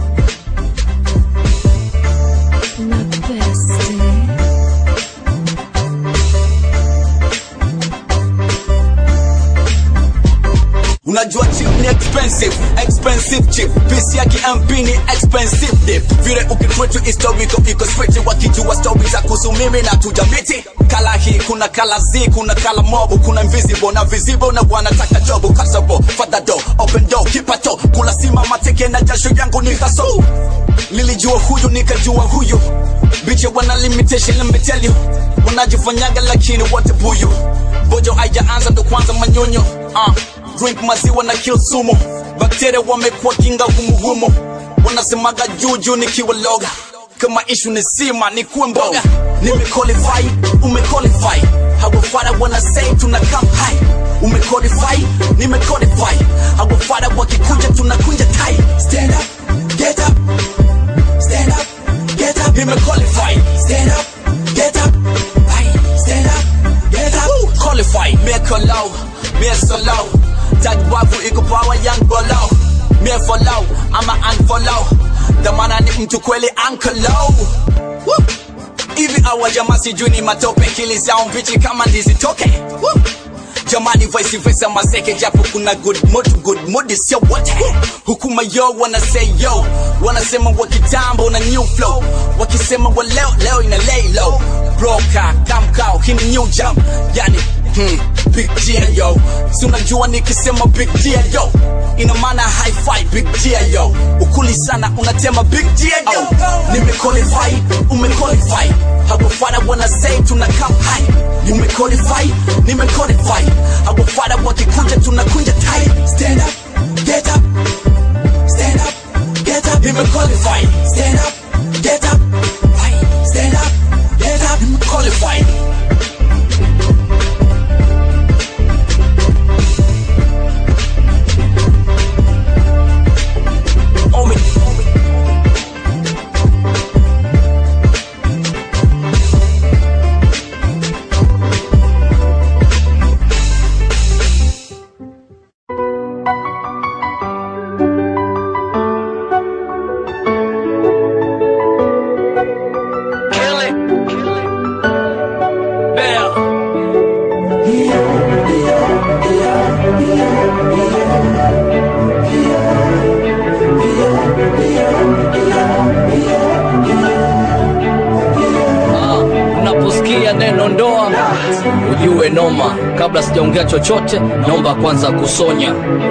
unajua chip ni expensive expensive chip pisi yake mp ni expensive dip vile ukitwetu historical iko straight wakijua story za kuhusu mimi na tujamiti kala hii kuna kala z kuna kala mobu kuna invisible na visible na wanataka jobu kasabo fadha do open door kipato kula simama teke na jasho yangu ni haso nilijua huyu nikajua huyu biche wana limitation let me tell you wanajifanyaga lakini wote buyu bojo haijaanza ndo kwanza manyonyo uh, drink maziwa na kill sumo bakteria wamekuwa kinga humuhumu wanasemaga juju nikiwa loga kama ishu ni sima ni kuwe mboga nimequalify umequalify hawafara wana say tuna come high umequalify nimequalify hawafara wakikuja tunakunja tai stand up get up stand up get up nimequalify stand up get up Aye, stand up get up Woo, qualify make a low me so low tag babu iko power young below me follow ama unfollow dhamana ni mtu kweli uncle low Woo. hivi awa jamaa sijui ni matope kili zao mbichi kama ndizitoke Woo. jamani vice versa maseke japo kuna good mood good mood sio wote hukuma yo wana say yo wanasema wa kitambo na new flow wakisema wa leo leo ina lay low broka kamkao hii ni new jump yani hmm, big deal yo si unajua nikisema big deal yo ina maana high five big deal yo ukuli sana unatema big deal yo nimequalify umequalify hawafara wana say tuna come high umequalify nimequalify hawafara wakikuja tunakunja tai stand up get up stand up get up nimequalify stand up get up Aye, stand up get up nimequalify unaposikia neno ndoa ujue noma kabla sijaongea chochote naomba kwanza kusonya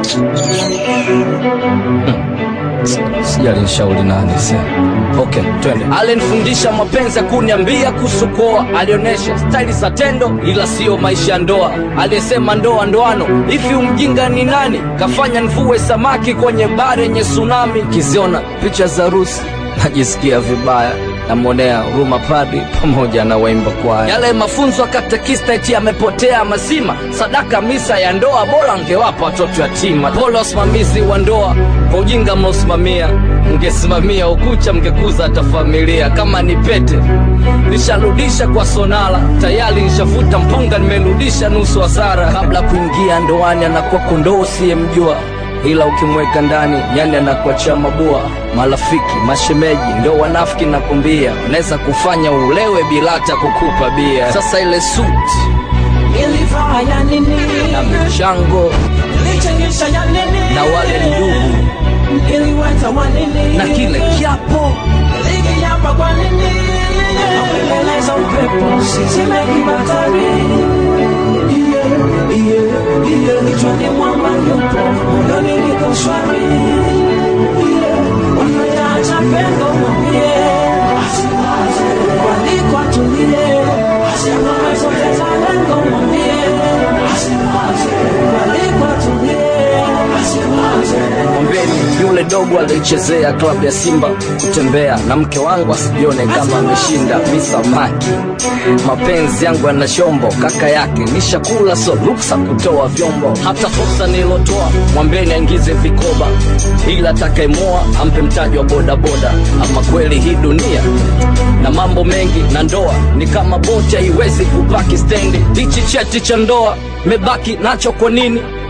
sijalinshauri nani se okay twende alinifundisha mapenzi ya kuniambia kuhusu koa alionyesha staili za tendo ila siyo maisha ya ndoa aliyesema ndoa ndoano hivi umjinga ni nani kafanya nvue samaki kwenye bare yenye tsunami kiziona picha za rusi najisikia vibaya namwonea huruma padi pamoja na waimba kwaya yale mafunzo ya katekista eti yamepotea mazima sadaka misa ya ndoa bora angewapa watoto yatima pole wasimamizi wa ndoa kwa ujinga mnaosimamia mngesimamia ukucha mngekuza hata familia kama ni pete nisharudisha kwa sonala tayari nishavuta mpunga nimerudisha nusu hasara kabla kuingia ndoani anakuwa kondoo usiyemjua ila ukimweka ndani nyani anakuachia mabua marafiki mashemeji ndo wanafiki nakumbia unaweza kufanya ulewe bila hata kukupa bia sasa ile suti Nilivaa ya nini? na michango Nilichangisha ya nini? na wale ndugu Niliweta wa nini? na kile kiapo Nilikiapa kwa nini? Nakueleza upepo sisimeki batari Yeah, yeah, yeah. Kichwani mwamba yupo moyoni niko shwari Yeah, wanayaacha pengo mwambie asiwaze waliko atulie asiwaze zote za lengo mwambie asiwaze waliko atulie asiwaze mwambeni yule dogo alichezea klabu ya simba kutembea na mke wangu asijione kama ameshinda misamaki mapenzi yangu yana shombo kaka yake nishakula so ruksa kutoa vyombo hata fursa nilotoa mwambeni aingize vikoba ila atakayemoa ampe mtaji wa bodaboda ama kweli hii dunia na mambo mengi na ndoa ni kama boti haiwezi kupaki stendi hichi cheti cha ndoa mebaki nacho kwa nini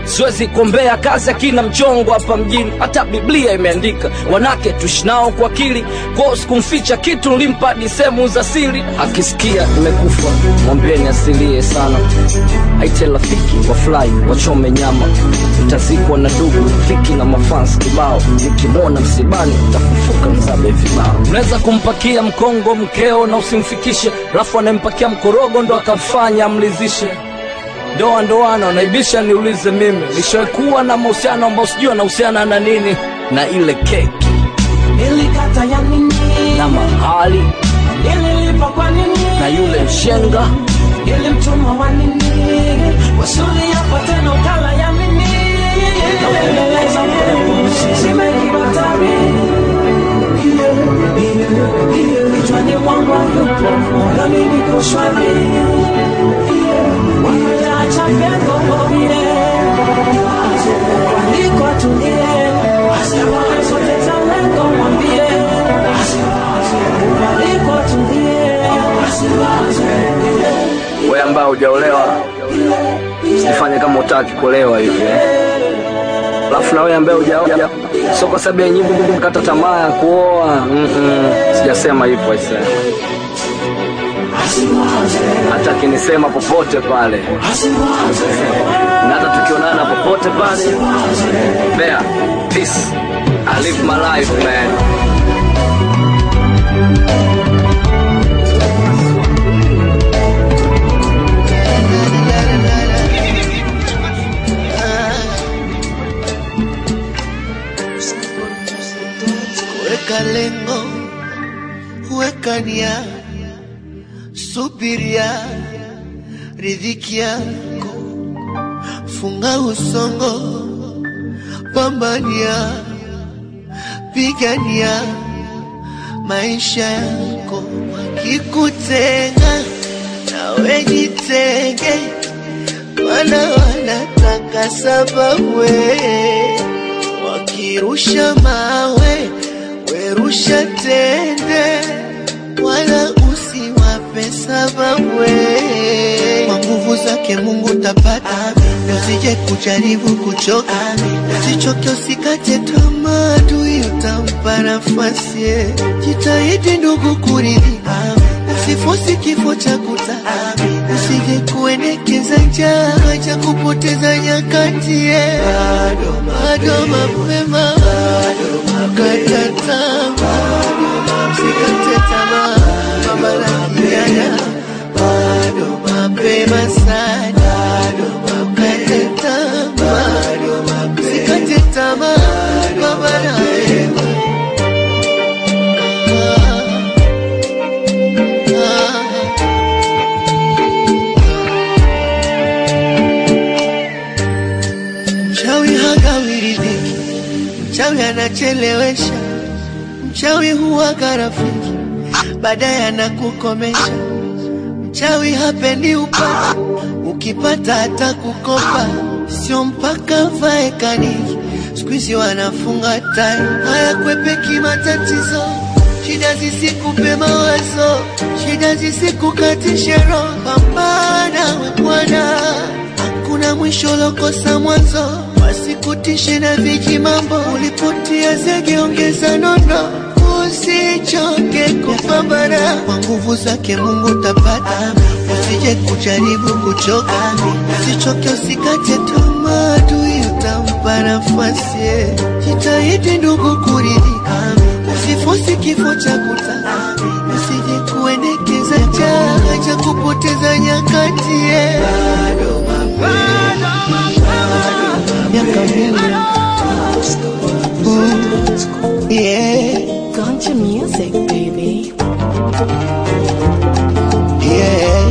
siwezi kuombea kazi akina mchongo hapa mjini hata biblia imeandika wanake tushinao kwa akili kwao sikumficha kitu nilimpa hadi sehemu za siri akisikia imekufa mwambieni asilie sana aite rafiki wafurahi wachome nyama mtazikwa na dugu fiki na mafans kibao nikimwona msibani tafufuka mzabe vibao unaweza kumpakia mkongo mkeo na usimfikishe rafu anayempakia mkorogo ndo akamfanya amlizishe ndoa ndoano naibisha niulize mimi nishakuwa na mahusiano ambao sijui anahusiana na nini na ile keki nilikata ya nini na mahali nililipa kwa nini na yule mshenga nilimtuma wa nini wasuli hapa tena ukala ya nini Naendeleza mbele, zimekibatari kichwani mwangu hayupo moyoni niko shwari wanaacha pengo mwambie waliko atulie sote talengo mwambie waliko atulie we ambao hujaolewa usifanye kama utaki kuolewa hivi eh. alafu na wewe ambaye hujaoa sio kwa sababu ya nyimbo kata tamaa ya kuoa Mm-mm. sijasema hivyo aisee hata akinisema popote pale na hata tukionana popote pale there peace I live my life man weka lengo, weka nia, subiria riziki yako, funga usongo, pambania, pigania maisha yako, wakikutenga nawe jitenge, mana wanataka sababu wewe wakirusha mawe werusha tende, wala usiwape sababu. Kwa nguvu zake Mungu tapata, na usije kujaribu kuchoka, usichoke, usikate tamaa, adui utampa nafasi. Jitahidi ndugu kuridhika, usifosi kifo cha kutaka, usije kuendekeza njaa cha kupoteza nyakati. Bado bado mapema, kata tamaa, usikate tamaa, pambana kijana, bado mapema sana, kata tamaa, usikate tamaa, pambana Mchawi hagawi riziki, mchawi anachelewesha, mchawi huwaga rafiki, baadaye anakukomesha. Mchawi hapendi upate, ukipata hata kukopa, sio mpaka vae kaniki. Siku hizi wanafunga tai, hayakwepeki matatizo, shida zisikupe mawazo, shida zisikukatishe roho. Pambana we bwana hakuna mwisho lokosa mwanzo, wasikutishe na viji mambo. Ulipotia zege, ongeza nono, usichoke kupambana. Kwa nguvu zake Mungu tapata, usije kujaribu kuchoka, usichoke, usikate tamaa, adui utampa nafasi. Jitahidi ndugu kuridhika, usifosi kifo cha kutaka, usije kuendekeza chaka cha kupoteza nyakati. Bado miaka mingi Mm, yeah. Ganja music, baby. yeah.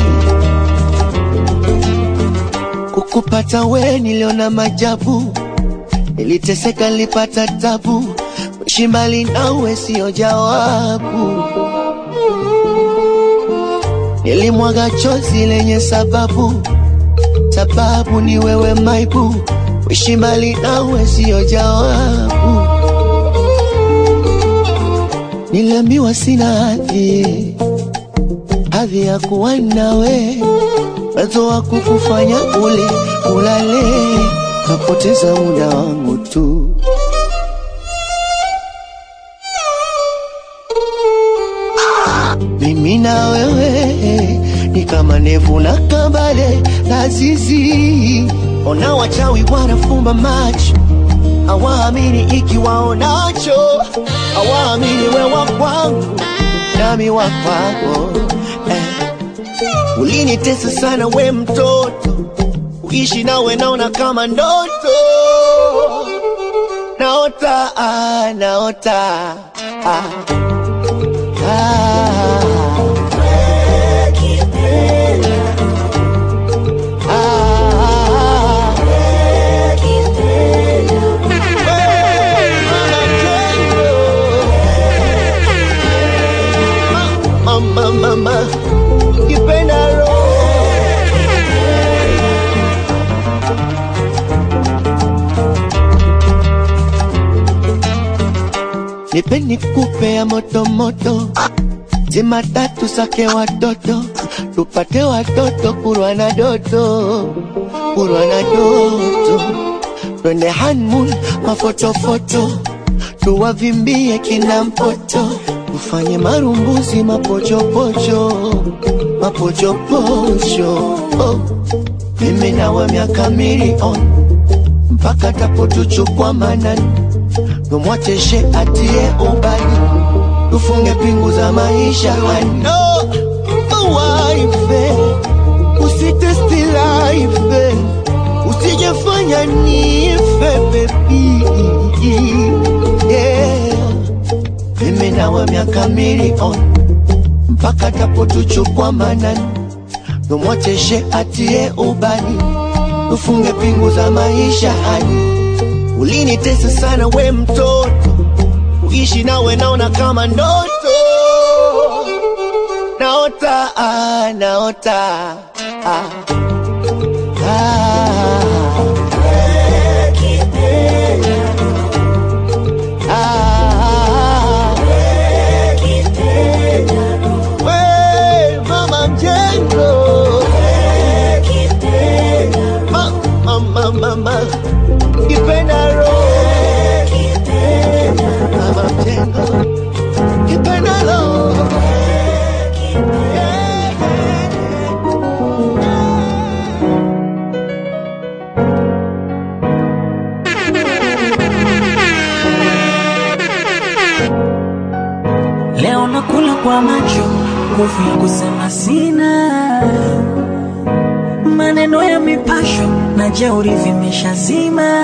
Kukupata we niliona majabu, niliteseka, nilipata tabu, kuishi mbali nawe sio jawabu. Nilimwaga chozi lenye sababu, sababu ni wewe maibu, kuishi mbali nawe sio jawabu. Niliambiwa sina hadhi, hadhi ya kuwa nawe, uwezo wa kukufanya ule ulale, napoteza muda wangu tu. Mimi na wewe ni kama nevu na kambale na zizi. Ona wachawi wanafumba macho, hawaamini ikiwaonacho, hawaamini wewa kwangu nami wa kwako eh. Ulinitesa sana we mtoto, uishi nawe naona kama ndoto, naota ah, naota ah. Ah. Ah. Mama, mama, kipenda roho nipe nikupe ya moto moto, zima tatu sake watoto, tupate watoto kurwa na doto, kurwa na doto, twende honeymoon mafotofoto, tuwavimbie kina mpoto, tufanye marumbuzi mapochopocho, mapochopocho oh. Mimi nawe miaka milioni mpaka tapotuchukwa manani tumwacheshe atie ubani, tufunge pingu za maisha ano waife, usitesti life, usijefanya nife baby yeah. Mimi nawe miaka milioni mpaka tapotuchukwa manani, tumwacheshe atie ubani, tufunge pingu za maisha hani Ulinitesa sana we mtoto, uishi nawe naona kama ndoto, naota ah, naota ah. Ah. Ah. We, mama mjengo Ma- mama, mama kipenda roho mama mjengo kipenda roho Leo nakula kwa macho, nguvu ya kusema sina. Maneno ya mipasho na jeuri vimeshazima.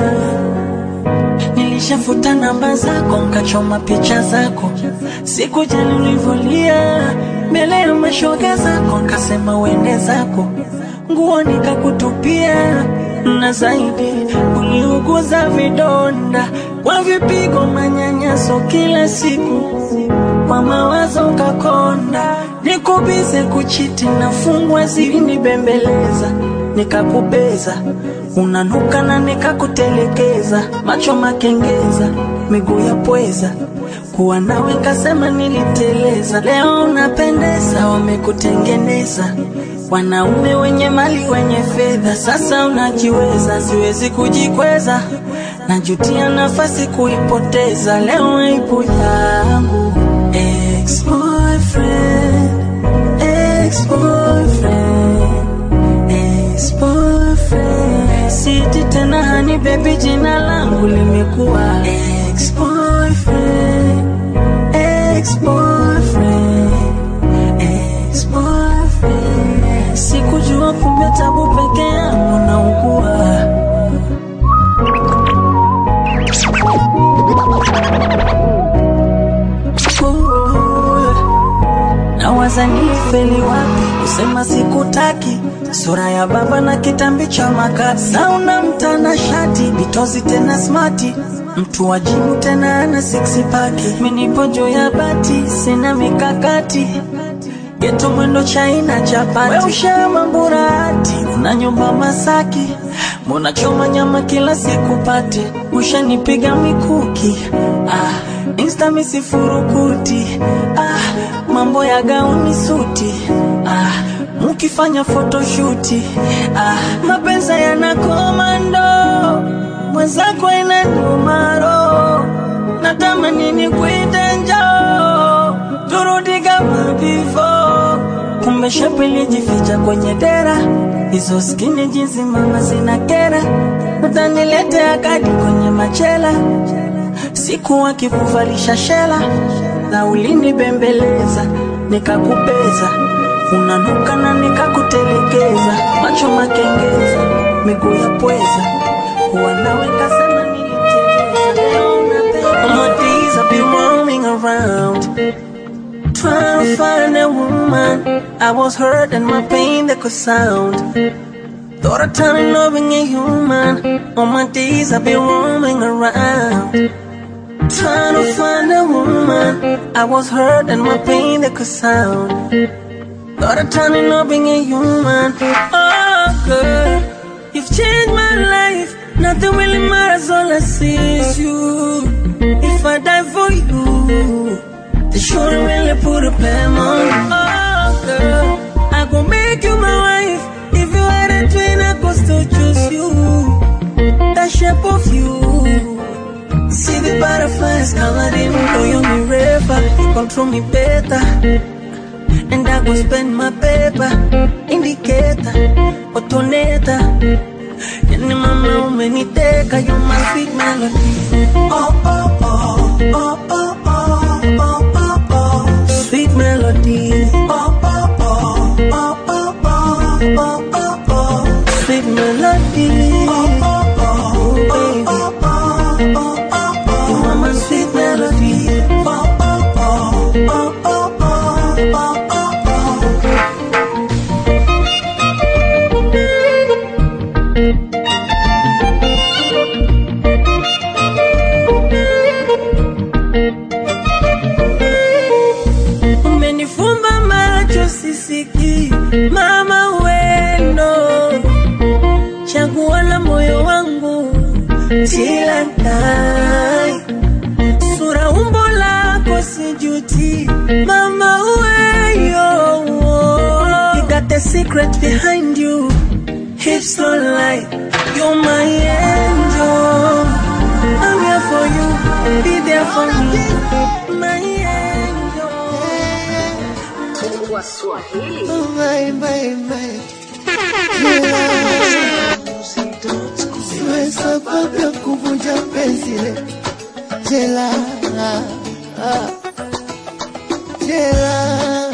Nilishafuta namba zako, nkachoma picha zako, sikujali ulivyolia mbele ya mashoga zako, nkasema uende zako, nguo nikakutupia, na zaidi uliuguza vidonda kwa vipigo, manyanyaso kila siku kwa mawazo ukakonda, nikubize kuchiti na fungwa zilinibembeleza, nikakubeza unanuka na nikakutelekeza, macho makengeza, miguu ya pweza, kuwa nawe kasema niliteleza. Leo unapendeza, wamekutengeneza wanaume wenye mali wenye fedha, sasa unajiweza, siwezi kujikweza, najutia nafasi kuipoteza. Leo aibu yangu ex-boyfriend, ex-boyfriend, ex-boyfriend. Siti tena hani baby, jina langu limekuwa ex-boyfriend, ex-boyfriend, ex-boyfriend. Sikujua kumbe tabu peke yangu naugua. Nawaza nifeli wapi kusema sikutaki, sura ya baba na kitambi cha makati, sauna mtana shati bitozi tena smati, mtu wa jimu tena ana six pack, minipo juu ya bati sina mikakati geto mwendo chaina chapati, we ushama mburati, una nyumba Masaki, mbona choma nyama kila siku pati, ushanipiga mikuki ah, insta misifurukuti ah, mambo ya gauni suti ah, ah, mukifanya photoshuti ah, mapenzi yana komando mwenzako ina numaro natamani ni kuita njoo turudi kama before kumbe shepu ilijificha kwenye dera hizo skini jinsi mama zina kera utaniletea kadi kwenye machela siku akikuvalisha shela na ulinibembeleza nikakupeza unanuka na nikakutelekeza macho makengeza miguu ya pweza huwa naweka sana niliteleza leo unapenda All my days I've been roaming around Trying to find a woman I was hurt and my pain that could sound Thought of turning loving a human All my days I've been roaming around Trying to find a woman I was hurt and my pain that could sound Thought of turning loving a human Oh girl You've changed my life Nothing really matters all I see is you If I die for you they shouldn't really put a plan on you. Oh, girl, I gon' make you my wife. If you had a twin, I could still choose you. That shape of you. See the butterflies colored in blue, you me river. You control me better. And I go spend my paper. Indicator, otoneta. Yani mama umeniteka, you my sweet melody. Oh, oh, oh, oh, oh, oh, oh, oh, oh. Sweet melody. Oh, oh, oh, oh, oh, oh, oh, oh, oh. Sweet melody. Oh, oh, oh, baby. Oh, oh, oh, oh, oh. You are my sweet melody. Oh, oh, oh, oh, oh, oh, oh, oh, oh. Umenifumba macho sisiki, mama wendo, chaguo la moyo wangu till die. Sura umbo lako sijuti, mama weyo. You got the secret behind you, hips don't lie. You're my angel. I'm here for you, be there for me. My angel. Oh, my, my, my. Siwe sababu ya kuvunja penzi le jela ah, jela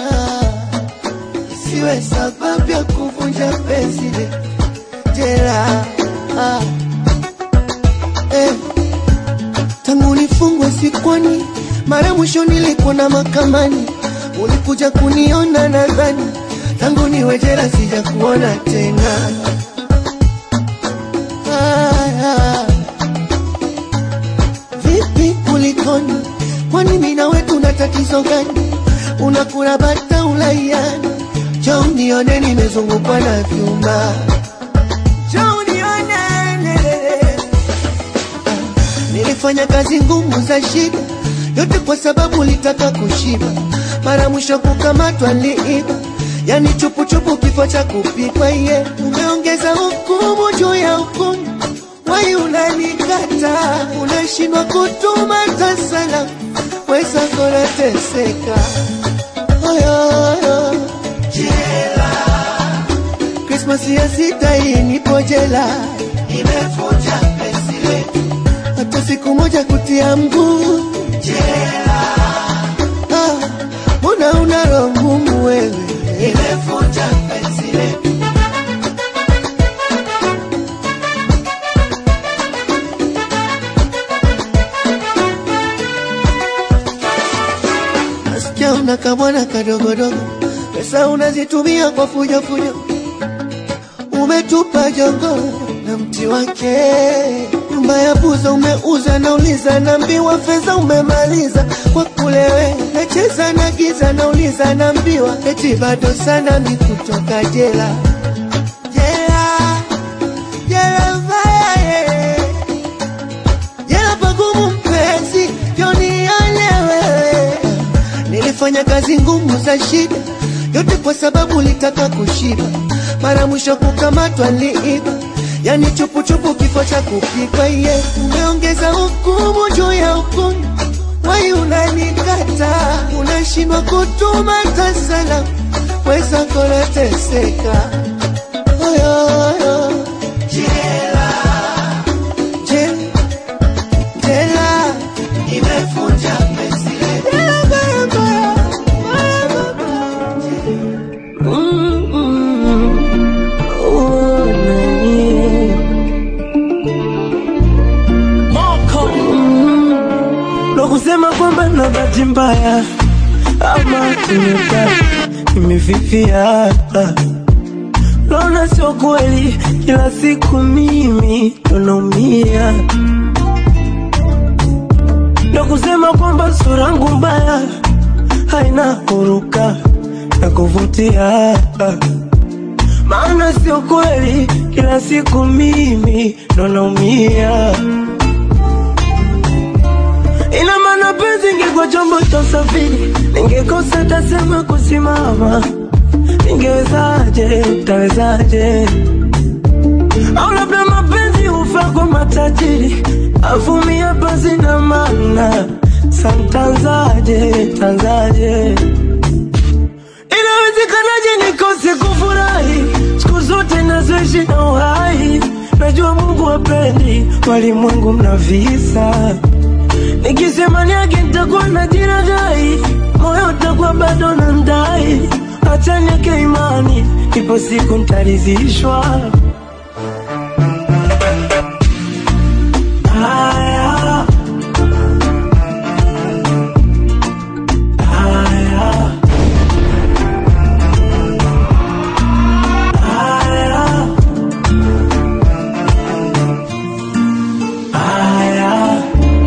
siwe sababu ya kuvunja penzi le jela ah, eh. tangu nifungwe sikwani mara mwisho nilikuona makamani ulikuja kuniona nadhani tangu niwe jela sija kuona tena ah, ah. vipi kulikoni kwani mimi na wewe tuna tatizo gani unakula bata ulaiani jo nione nimezungukwa na vyuma jo nione nilifanya kazi ngumu za shida yote kwa sababu litaka kushiba mara mwisho kukamatwa liiba yani chupuchupu kifo cha kupikwa ye umeongeza hukumu juu ya hukumu wai unanikata unashindwa kutuma tasala weza kona teseka oyoyo jela krismasi ya sita hii nipo jela imefuja penzi letu hata siku moja kutia mguu jela ah, mbona una roho ngumu wewe imefuja penzi letu nasikia una kamwana kadogodogo pesa unazitumia kwa fujo fujo umetupa jongo na mti wake nyumba ya buza umeuza nauliza naambiwa fedha umemaliza kwa kulewe nacheza na giza nauliza naambiwa eti bado sana mi kutoka jela jela jela mbaya eh. jela pagumu mpenzi ndio nione wewe nilifanya kazi ngumu za shida yote kwa sababu litaka kushiba. Mara mwisho kukamatwa liiba, yani chupuchupu, kifo cha kupikwa. Ye umeongeza hukumu juu ya hukumu, wai unanikata, unashindwa kutuma hata salamu, weza kona teseka Oyo, oyo. Jela, jela, jela, imefunja penzi letu. Jela, baya, baya, baya, Mm, mm. Oh, nani. Mm. Ndo kusema kwamba na bahati mbaya ama tumeka imefifia naona sio kweli kila siku mimi ndo naumia ndo kusema kwamba sura yangu mbaya haina huruka na kuvutia maana sio kweli kila siku mimi ndo naumia ina maana penzi ingekuwa chombo cha usafiri ningekosa tasema kusimama ningewezaje tawezaje au labda mapenzi hufa kwa matajiri avumia basi na maana santanzaje tanzaje inawezekanaje nikose kufurahi siku zote nazoishi na uhai najua mungu wapendi walimwengu mna visa nikisema niage nitakuwa na jiragai moyo utakuwa bado na ndai acha nieke imani ipo siku ntarizishwa haya haya haya haya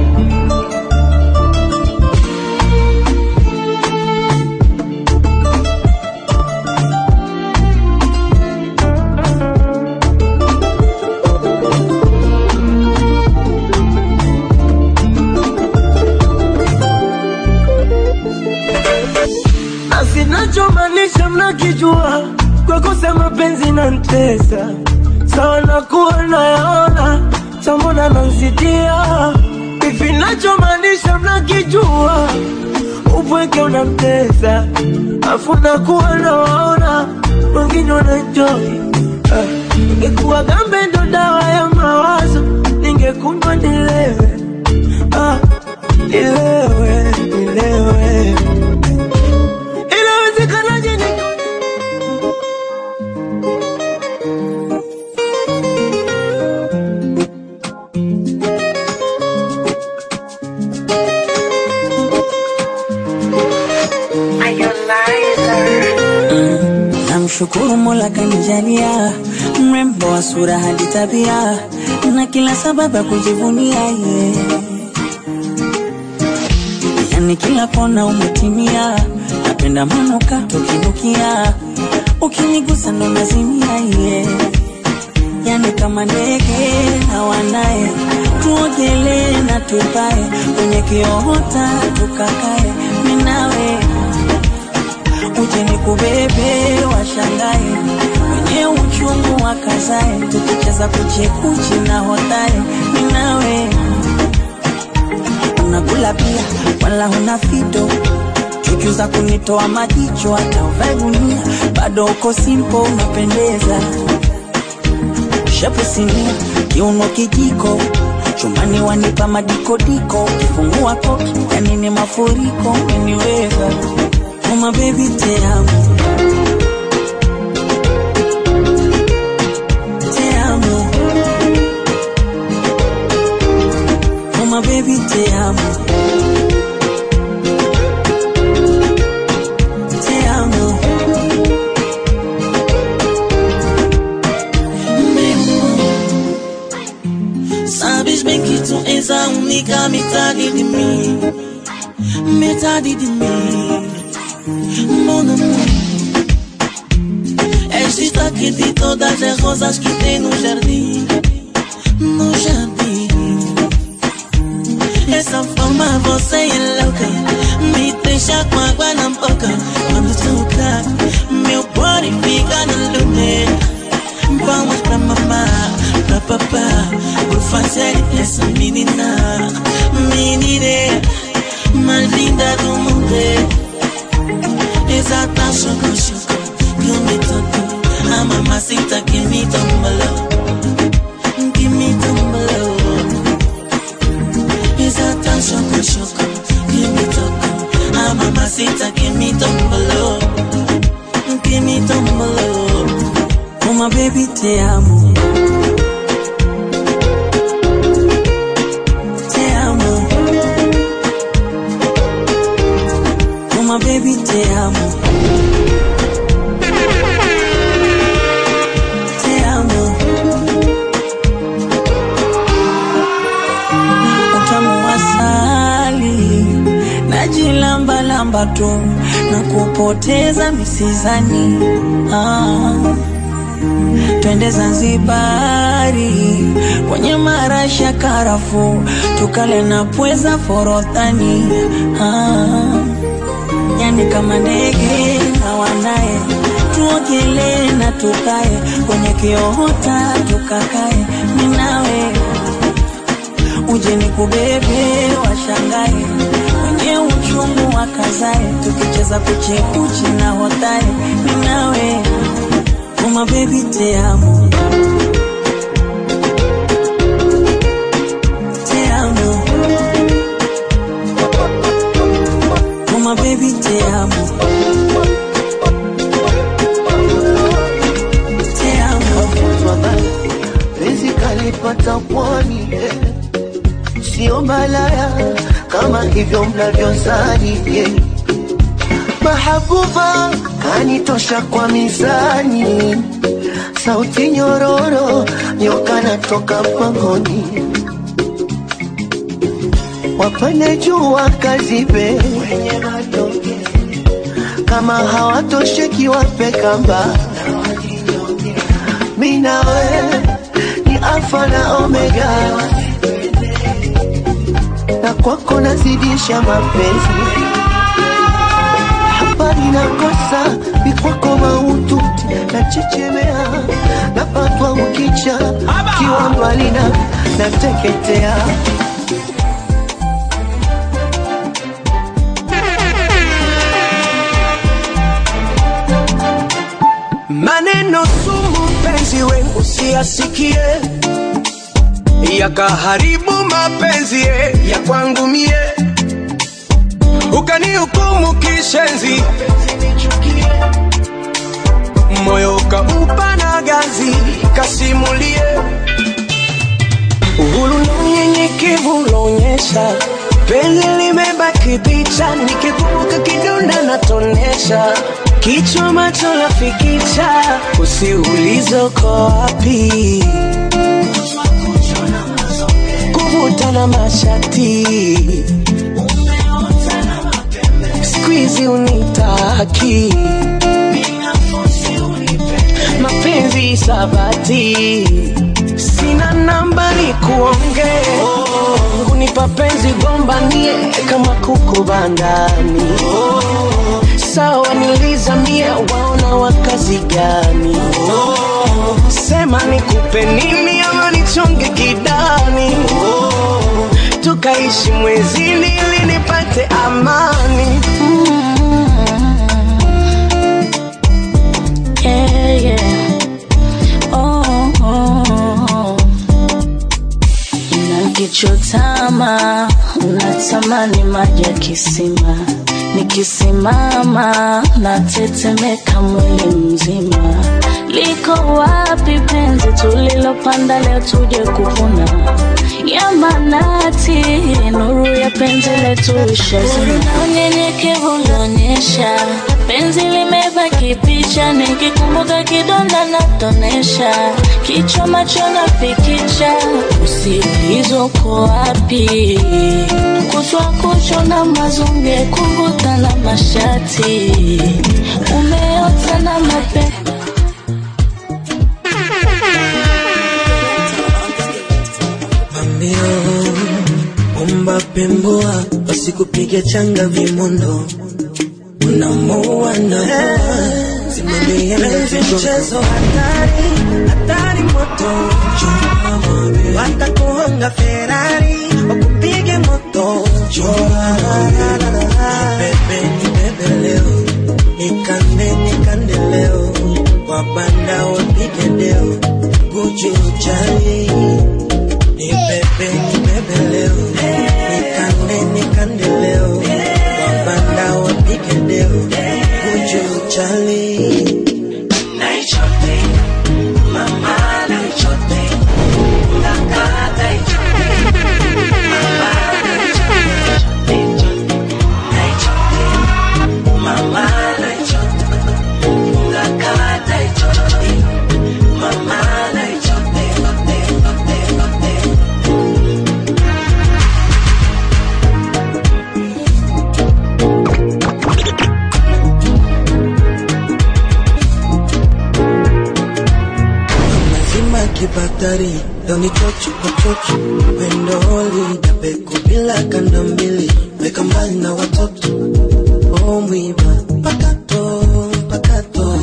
na sinachomaanisha mnakijua kwa kusema penzi na ntesa sawa na kuwa nayaona tambona nansitia hivi nachomaanisha mnakijua upweke unamtesa afu nakuwa nawaona wengine wanajoi ingekuwa gambe ndo dawa ya mawazo ningekunywa nilewe ah, nilewe nilewe inawezekanaje ni Namshukuru Mola kanijalia mrembo wa sura hadi tabia na kila sababu ya kujivunia ye. Yani kila kona umetimia, napenda manuka tukinukia, ukinigusa ndo nazimia ye. Yani kama ndege hawanaye, tuogelee na tupae kwenye kiota tukakae, minawe uje nikubebe washangae wenye uchungu wakazae tukicheza kuchekuchi na hotae ninawe unakula pia wala huna fito chuchu za kunitoa majicho hata uvae gunia bado uko simpo unapendeza shepu sinia kiuno kijiko chumbani wanipa madikodiko ukifungua koki yani ni mafuriko umeniweza Oh my baby te amo Te amo Oh my baby te amo Te amo Sabes bem que tu és a única metade de mim Metade de mim Mon amour És destaque de todas as rosas que tem no jardim No jardim Essa forma você é louca Me deixa com água na boca Quando toca série essa menina, menina mais linda do mundo. Exata choco choco, que me tocou, a mamacita que me tombalou, que me tombalou. Exata choco choco, que me tocou, a mamacita que me tombalou, que me tombalou. Uma baby te amo. Te amo. Uma baby te amo. Te amo. Utamu wa asali najilambalamba tu na kupoteza misizani ah. Twende Zanzibari kwenye marashi ya karafu tukale na pweza forodhani ah. Yani kama ndege na wanaye tuogelee na tukae kwenye kiota tukakae minawe uje ni kubebe washangae wenye uchungu wakazae tukicheza kuchekuchi na hotae minawe Uma baby te amo Te amo Uma baby te amo Te amo penzi kalipata pwani eh. sio malaya kama hivyo mnavyozani yeah. mahabuba kanitosha kwa mizani sauti nyororo nyoka natoka pangoni wapande jua kazibe wenye matoke kama hawatosheki wape kamba minawe ni alfa na omega na kwako nazidisha mapenzi hapa ninakosa mikwako mautu na chechemea napatwa ukicha kiwa mbali na nateketea maneno sumu mpenzi we usiyasikie yakaharibu mapenzi ye ya kwangu mie ukanihukumu kishenzi moyo ukaupa na gazi kasimulie uhuru na unyenyekevu unaonyesha penzi limebaki picha nikikumbuka kidonda natonesha kichwa macho lafikicha usiulize uko wapi kuvuta na mashati skuizi unitaki mapenzi sabati sina namba ni kuonge kunipa penzi gombanie kama kuku bandani sawa nilizamie waona wakazi gani sema nikupe nini ama nichonge kidani tukaishi mwezini ili nipate amani Yeah, yeah. Oh, oh. Nakichotama natamani maji ya kisima, nikisimama natetemeka mwili mzima. Liko wapi penzi tulilopanda leo tuje kuvuna? Ya manati, nuru ya penzi letu ishazima. Na unyenyekevu unaonyesha penzi limebaki picha, nikikumbuka kidonda natonesha, kichwa macho nafikicha, usiulizo uko wapi? Kutwa kucho na mazunge, kuvuta na mashati, umeota na mape Pambio, umba pemboa, wasikupige changa vimondo, unamoa na simamia mchezo hatari, hatari moto watakuhonga Ferrari wakupige moto bebe ni bebe leo nikande nikande leo wabanda wapige leo guju chali ni bebe ni bebe leo nikande nikande leo wabanda wapige leo guju chali Naichote, mama naichote, nakata ichote, mama naichote, naichote, mama naichote, nakata ichote, mama naichote, ote, ote, ote. lazima kibatari doni chochu kwa chochu pendoli dapeku bila kanda mbili weka mbali na watoto o mwiba pakato pakato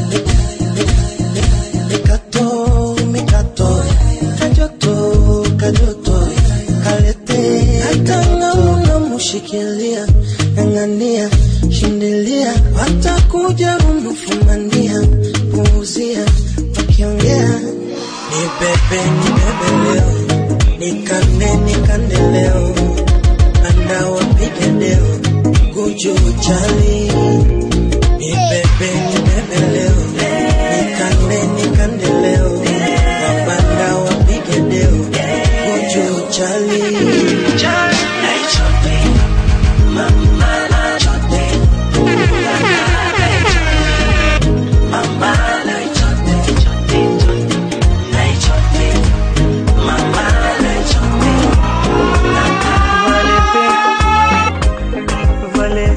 mikato mikato kajoto kajoto kalete hata ngauna mushikilia ng'ang'ania shindilia watakuja runufumania puuzia wakiongea ni bebe ni bebe leo nikande nikande leo anda wapige leo guju chali ni bebe ni bebe leo nikande nikande leo wabanda wapige leo guju chali Naichote, mama naichote, nakata ichote, mama naichote, naichote, mama naichote, Vale.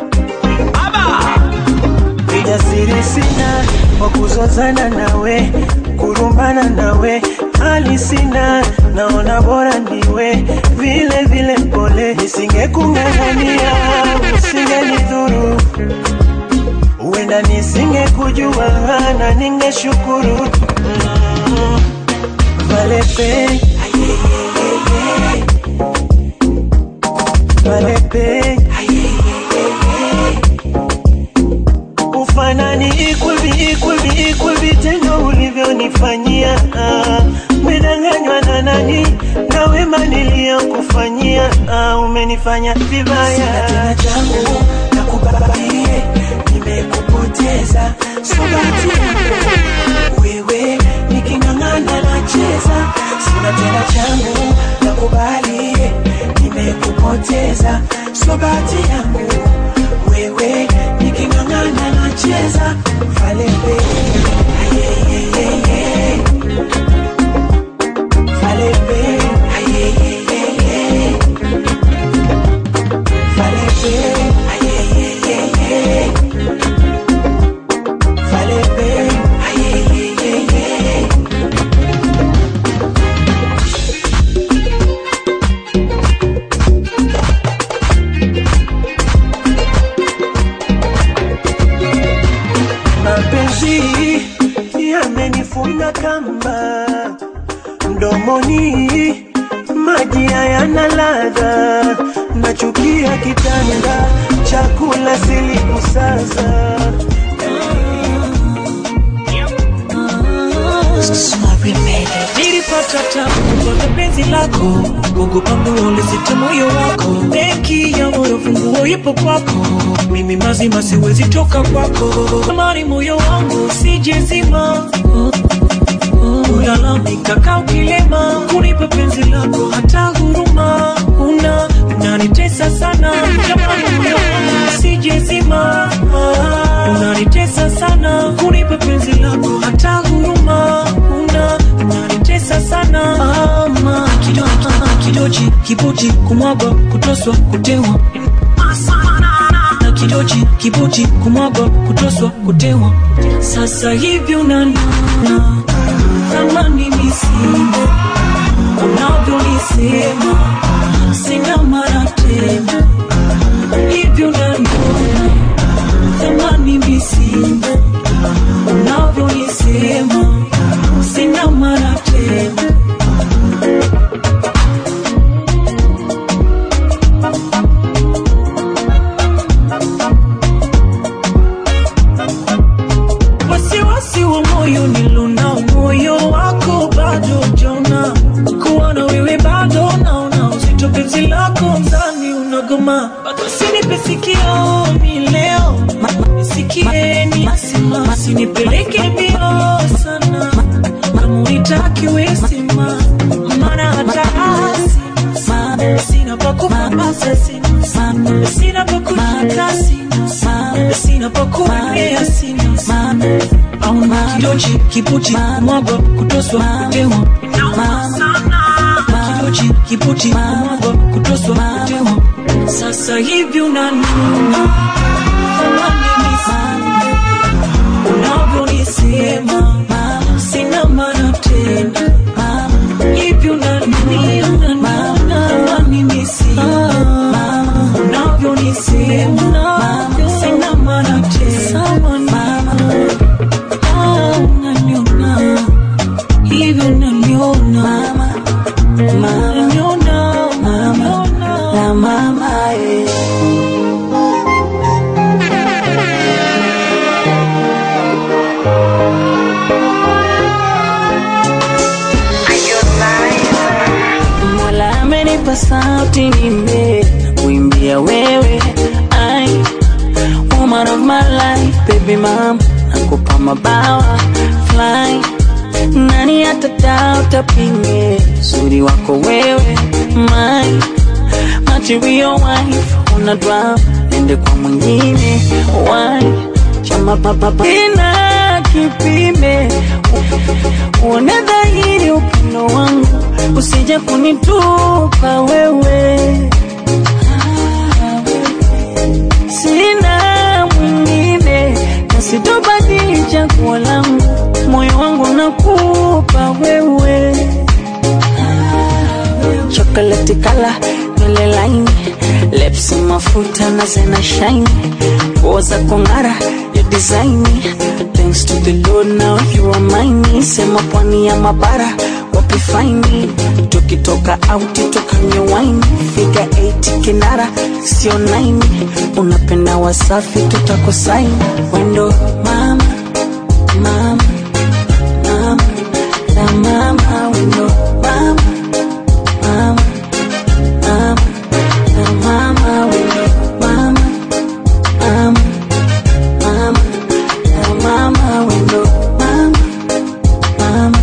Ujasiri sina wa kuzozana nawe, kurumbana nawe, hali sina, naona bora niwe vile vile mpole, nisingekung'ang'ania, usingenidhuru, huenda nisingekujua na ningeshukuru. Mm. Valepe, Valepe, ufanani equal be equal be equal vitendo ulivyonifanyia ah. Umedanganywa na nani na wema niliyokufanyia ah, umenifanya vibaya. Sina tena changu nakubabaie, nimekupoteza so bahati yangu wewe niking'ang'ana nacheza, sina tena changu nakubali, nimekupoteza so bahati yangu wewe niking'ang'ana nacheza falebe ayeyeyeye falebe ayeyeyeye falebe ayeyeyeye falebe ayeyeyeye mapenzi yamenifunga kamba mdomoni, maji hayana ladha, nachukia kitanda, chakula silikusaza nilipata tabu kwa penzi lako, kukupa moyo lisita moyo wako, benki ya moyo funguo ipo kwako, mimi mazima siwezi toka kwako, amani moyo wangu sijezima ulalamika kaa ukilema, kunipa penzi lako hata huruma una unanitesa sana, jamani moyo wangu sijezima unanitesa sana, kunipa penzi lako hata huruma una unanitesa sana ama kidoji kidoji kibuji kumwaga kutoswa kutewa na kidoji kibuji kumwaga kutoswa kutewa sasa hivi unaniona kama mimi sina unavyonisema sina mara tena hivyo unaniona kama mimi sina unavyonisema sina mara sina pakuendea sina mama au kidochi kipuchi mwago kutoswa kutewa kidochi kipuchi mwago kutoswa kutewa sasa hivi unanuna unavyonisema sina maana tena hivi unanuna unanimisi unavyonisema sina maana tena Ah, unaniona hivi unaniona unaniona mama na mama eh. Mola amenipa sauti nime kuimbia wewe ai woman of my life baby mom nakupa mabawa fly nani atadauta pinge uzuri wako wewe my material wife una drama nende kwa mwingine why chama papa ina kipime uone dhahiri upendo wangu usije kunitupa wewe sina mwingine na sitobadili chaguo langu moyo wangu nakupa wewe chocolate kala nywele laini lips mafuta na zena shine nguo za kong'ara ya design thanks to the lord now you are mine sema pwani ya mabara wapi faini tukitoka auti tukanywe wine figa 8 kinara sio 9 unapenda wasafi tutakosaini wendo mama mama mama na mama wendo mama mama mama na mama wendo mama mama mama na mama wendo mama mama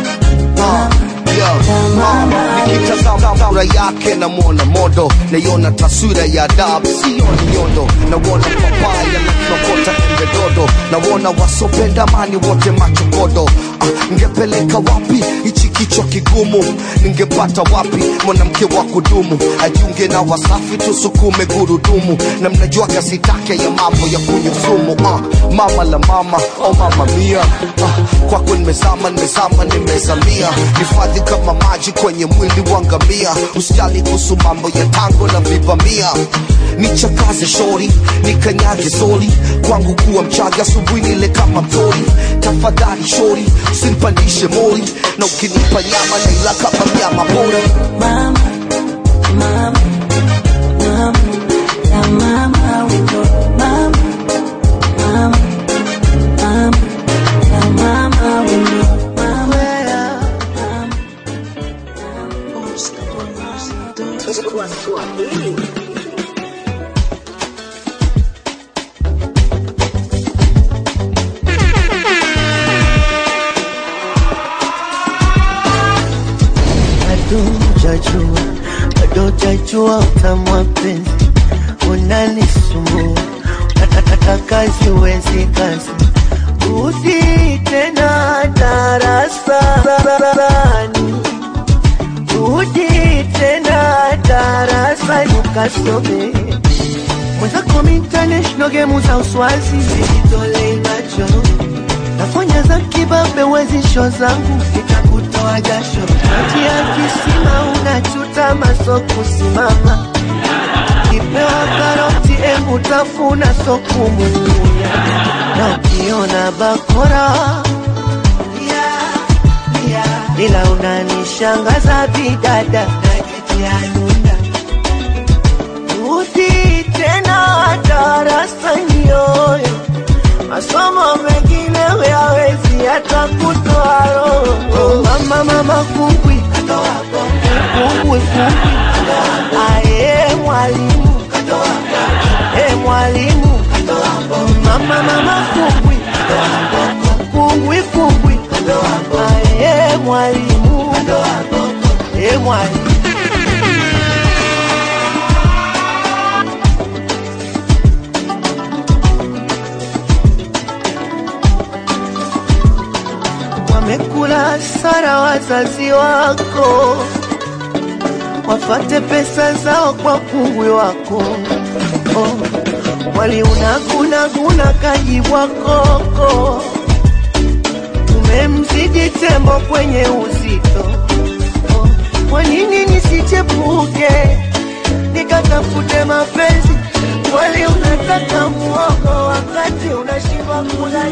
nikitazama sura yake namwona modo naiona taswira ya adabu sioni nyondo nawona papaya nakokota embe dodo nawona wasopenda mani wote machokodo ah, ngepeleka wapi hichi kichwa kigumu ningepata wapi mwanamke wa kudumu ajiunge na wasafi tusukume gurudumu na mnajua kasi take ya mambo ya kunyusumu ah, mama la mama oh mama mia ah, kwako nimezama nimezama nimezamia hifadhi kama maji kwenye mwili wa ngamia usijali kuhusu mambo ya tango na vivamia nichakaze shori nikanyage soli kwangu kuwa mchaga asubuhi nile kama mtori tafadhali shori usinipandishe mori na ukinipa nyama naila kama mnyama pori mama mama mama na mama wendo mama mama mama na mama wendo mama bado hujajua, bado hujajua utamu wa penzi unanisumbua, nataka kazi uwezi kazi, rudi tena darasani, rudi tena darasani ukasome mwenzako international game za uswazi zijitolei macho nafanya za kibabe wezisho zangu nitakutoa jasho maji ya kisima unachuta maso kusimama kipewa karoti embu tafuna sokumunya na ukiona bakora ila unanishangaza bidada najitianunda rudi tena darasani yoyo masomo mengine huyawezi hata kutoa roho mama mama kumbwi kumbwi kumbwi aye mwalimu e mwalimu mama mama kumbwi kumbwi kumbwi aye mwalimu e mwalimu watakula hasara wazazi wako, wafate pesa zao kwa kungwi wako. Oh, waliunagunaguna kajibwa koko, umemzidi tembo kwenye uzito. Oh, kwa nini nisichepuke nikatafute mapenzi? Wali unataka muogo wakati unashindwa kula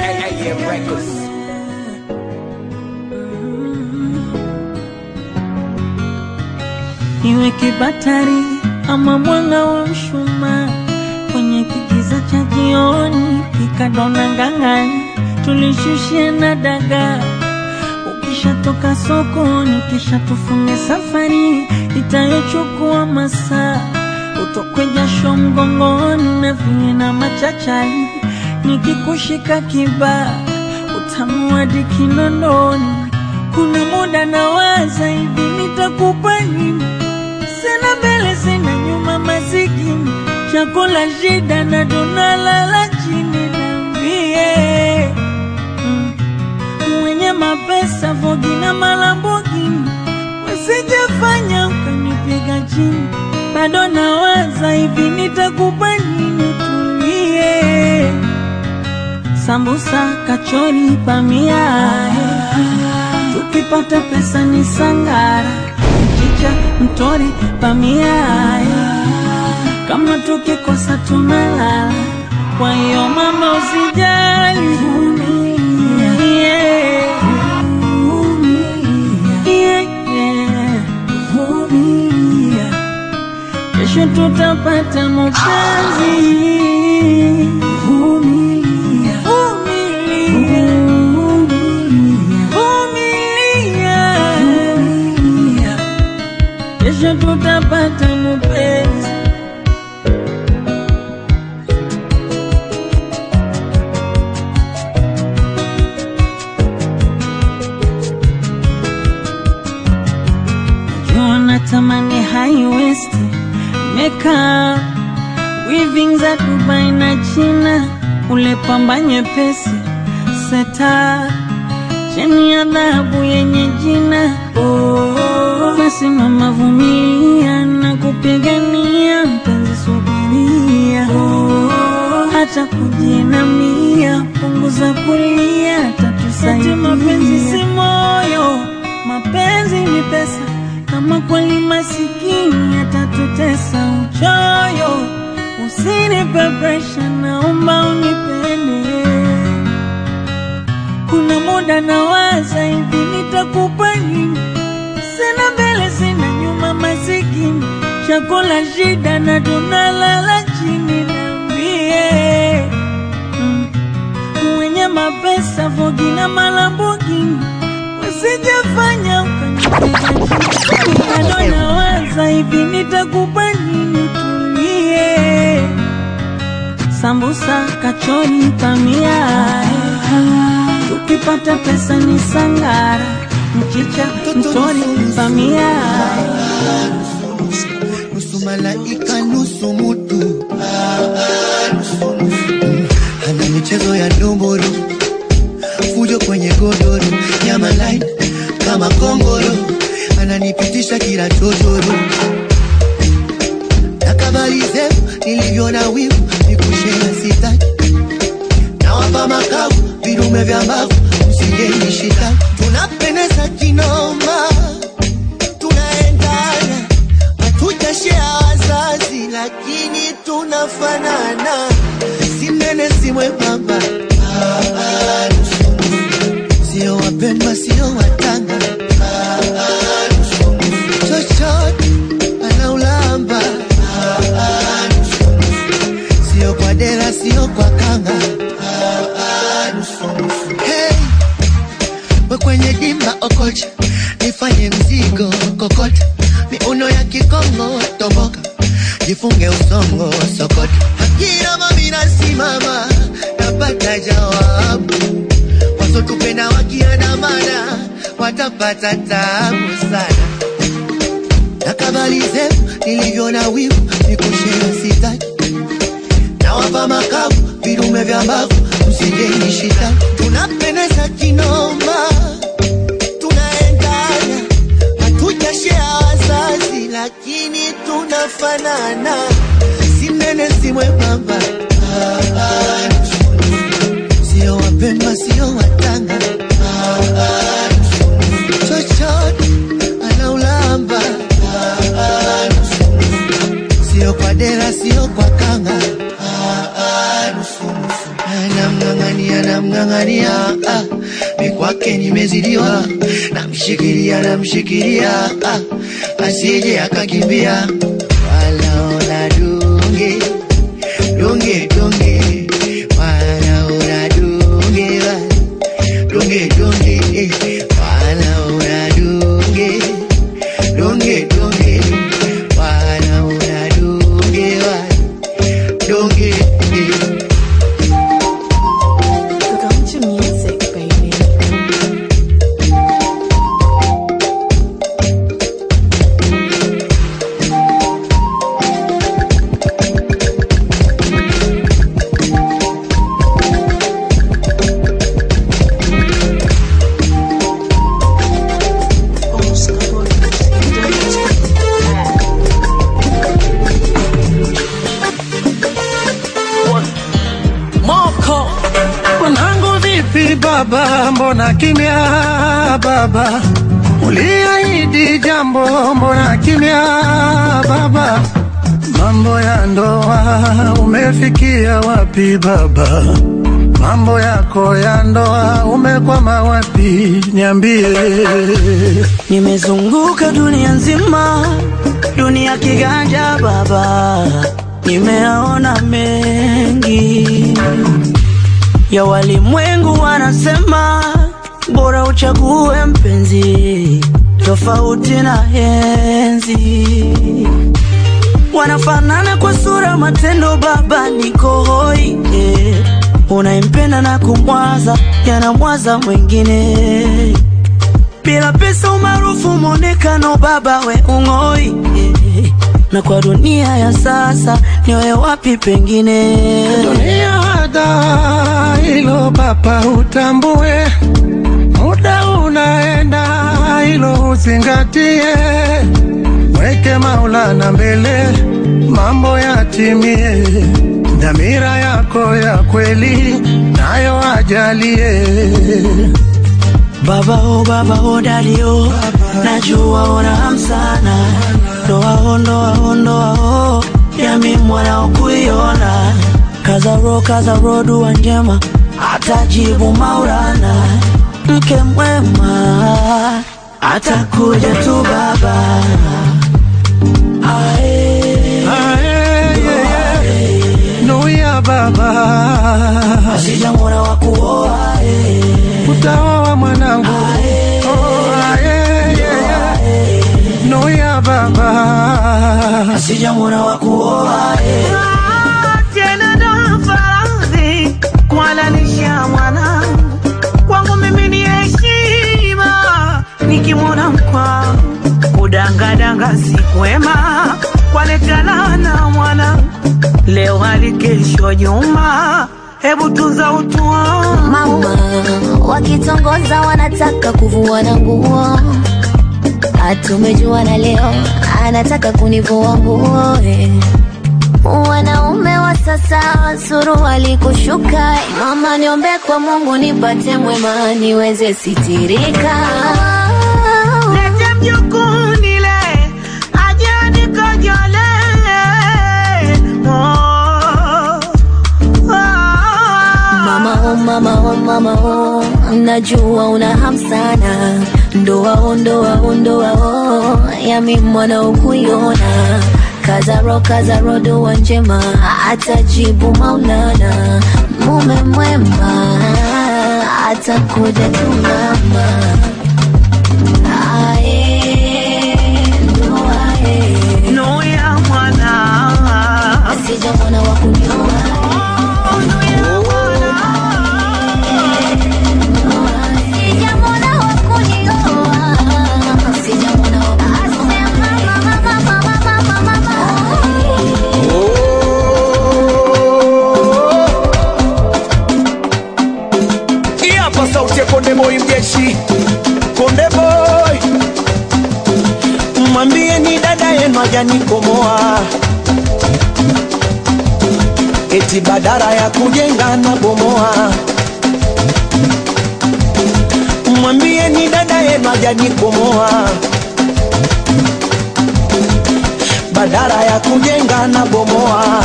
iwe kibatari ama mwanga wa mshumaa kwenye kigiza cha jioni, kikadona ngang'ani, tulishushia na dagaa. Ukishatoka sokoni, kisha tufunge safari itayochukua masaa, utokwe jasho mgongoni na vile na machachari, nikikushika kibaa utamu hadi kinondoni. Kuna muda nawaza hivi nitakupa nini? Sina mbele sina nyuma, masikini chakula shida na tunalala chini. Niambie mm, mwenye mapesa Vogi na Malambogini, usijafanya ukanipiga chini. Bado nawaza hivi nitakupa nini? Tulie sambusa, kachori, bamia tukipata pesa ni sangara, mchicha, mtori, bamia kama tukikosa tunalala. Kwa hiyo mama, usijali, vumilia, yeah, yeah, vumilia. kesho tutapata mapenzi. Vumilia, vumilia, vumilia, kesho tutapata mapenzi. Najua natamani high waist makeup weaving za Dubai na China, ule pamba nyepesi seta cheni ya dhahabu yenye jina oh, basi mama vumilia na kupigania mpenzi, subiria oh, hata kujinamia, punguza kulia, tatusaidia. Mapenzi si moyo, mapenzi ni pesa kama kweli masikini atatutesa uchoyo, usinipe presha, naomba unipende. Kuna muda nawaza hivi nitakupa nini? Sina mbele sina nyuma, masikini chakula shida na tunalala chini. Niambie mm, mwenye mapesa Vogi na Malambogini usijafanya ukanipiga chini. Bado nawaza hivi nitakupa nini? Tulie sambusa, kachori, pamia tukipata pesa ni sangara, mchicha, mtori, pamia nusu malaika nusu mutu ana michezo ya ndomboro fujo kwenye godoro nyama line kama kongoro ananipitisha kila chochoro na kabali zetu nilivyo na wivu nikushea sitaki nawapa makavu vidume vya mbavu msingenishita tunapendeza kinoma tunaendana hatujashea wazazi lakini tunafanana si mnene si mwembamba Ah, nusu, nusu. sio wapemba sio watanga Ah, nusu, nusu. chochote anaulamba Ah, nusu, nusu. sio kwa dera sio kwa kanga Ah, nusu, nusu. Hey, we kwenye dimba okocha nifanye mzigo kokota miuno ya kikongo toboka jifunge usongo sokota akina mamina simama napata jawabu wasotupenda wakiandamana watapata tabu sana na kabali zetu nilivyo na wivu nikushea sitaki nawapa makavu vidume vya mbavu msijenishita tunapendeza kinoma lakini tunafanana, si mnene si mwembamba, Ah, ah, nusu, nusu. sio wapemba sio watanga, Ah, ah, nusu, nusu. chochote anaulamba, Ah, ah, nusu, nusu. sio kwa dera sio kwa kanga, Ah, ah, nusu, nusu. anamng'ang'ania namng'ang'ania ah, mi kwake nimezidiwa namshikilia namshikilia ah, asije akakimbia walaona dunge dunge dunge wanaona dunge wa- dunge dunge eh, wanaona dunge dunge dunge wanaona dunge wa- dunge eh. Come to music, baby. Moko mwanangu, vipi baba, mbona kimya baba? Uliahidi jambo, mbona kimya baba? Mambo ya ndoa umefikia wapi baba? Mambo yako ya ndoa umekwama wapi? Niambie. Nimezunguka dunia nzima, dunia kiganja baba, nimeona mengi ya walimwengu, wanasema bora uchague mpenzi tofauti na henzi. Wanafanana kwa sura, matendo, baba niko hoi eh. Unaimpenda na kumwaza, yanamwaza mwingine bila pesa, umaarufu, mwonekano, baba we ung'oi eh. na kwa dunia ya sasa niwe wapi pengine Dunia hada hilo baba, utambue muda unaenda, hilo uzingatie, weke Maulana mbele, mambo yatimie, dhamira yako ya kweli nayo ajalie. Baba o baba o daddy o najua una hamu sana ndoa o ndoa o ndoa o yami mwana ukuiona kaza ro kaza ro dua njema atajibu Maulana mke mwema atakuja tu baba Nuia baba, asijamwona wa kuoa utaoa mwanangu. Oh, aye, ye, ye. Nuia baba, asijamwona wa kuoa tena ndo faradhi kuhalalisha mwanangu kwangu mimi ni heshima nikimwona mkwangu kudangadanga si kwema kwaletana na mwanangu leo hali kesho nyuma hebu tunza utu wangu mama wakitongoza wanataka kuvuana nguo hatumejuana leo anataka kunivua nguo eh. wanaume wa sasa suruali kushuka mama niombe kwa mungu nipate mwema niweze sitirika lete mjukuu nile aje nikojole oh, mama oh, mama oh, mama oh. najua una ham sana ndoa oh, ndoa oh, ndoa oh. yami mwana ukuiona kazaro kazaro doa njema atajibu maulana mume mwema atakuja tu mama Ae, ndoa, eh. nuya mwana asija mwana wa kunyoa Hii hapa sauti ya Konde Boy mjeshi, Konde Boy mwambie ni dada yenu yenu hajanikomoa eti badara ya kujenga na bomoa mwambie ni dada yenu hajanikomoa badara ya kujenga na bomoa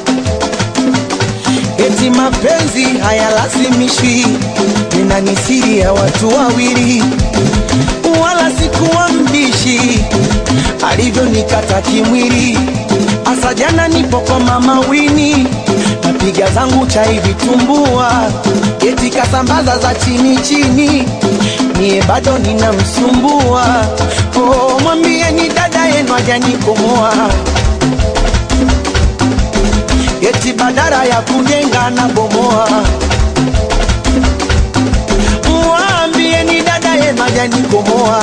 eti mapenzi hayalazimishwi nina ni siri ya watu wawili wala sikuwa mbishi alivyonikata kimwili asa jana nipo kwa mama wini napiga zangu chai vitumbua eti kasambaza za chini chini niye bado ninamsumbua oh, mwambie ni dada yenu ajanikomoa eti badara ya kujenga na bomoa mwambie ni dada yenu ajanikomoa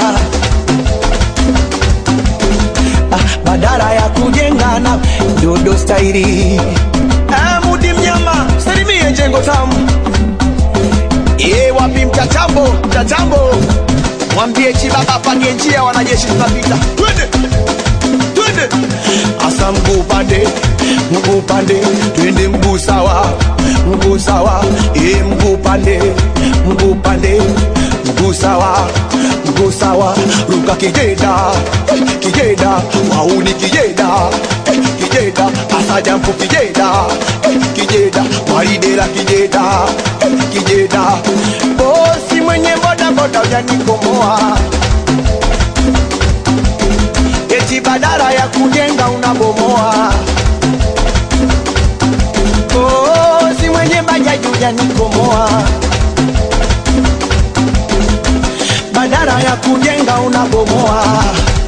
ah, badara ya kujenga na dodo stairi ah, mudi mnyama salimie jengo tamu Ye wapi mtachambo mtachambo mwambie chibaba pange njia wanajeshi tunapita twende twende asa mguu pande mguu pande twende mguu sawa mguu sawa e mguu pande mguu pande mguu sawa mguu sawa ruka kijeda eh, kijeda wauni kijeda eh, kijeda asa jampu kijeda eh, kijeda waridela kijeda eh, kijeda bosi mwenye boda boda ujanikomoa eti badala ya kujenga unabomoa. Oh, si mwenye bajaji ujanikomoa, badala ya kujenga unabomoa.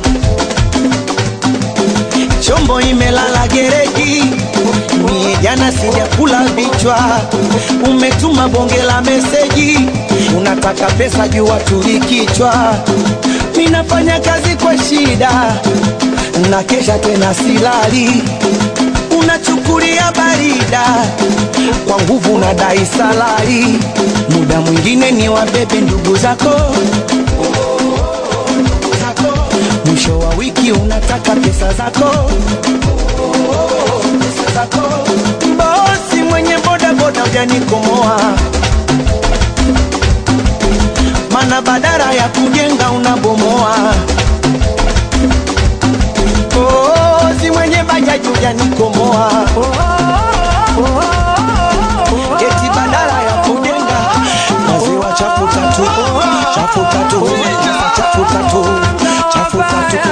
Chombo imelala gereji, mie jana sijakula vichwa. Umetuma bonge la meseji, unataka pesa jua tulikichwa. Ninafanya kazi kwa shida, na kesha tena silali. Unachukulia barida kwa nguvu, nadai salari. Muda mwingine ni wabebe ndugu zako mwisho wa wiki unataka pesa zako pesa zako bosi mwenye boda boda ujanikomoa mana badara ya kujenga unabomoa bosi mwenye bajaji ujanikomoa eti badara ya kujenga maziwa chafu tatu chafu tatu chafu tatu chafu tatu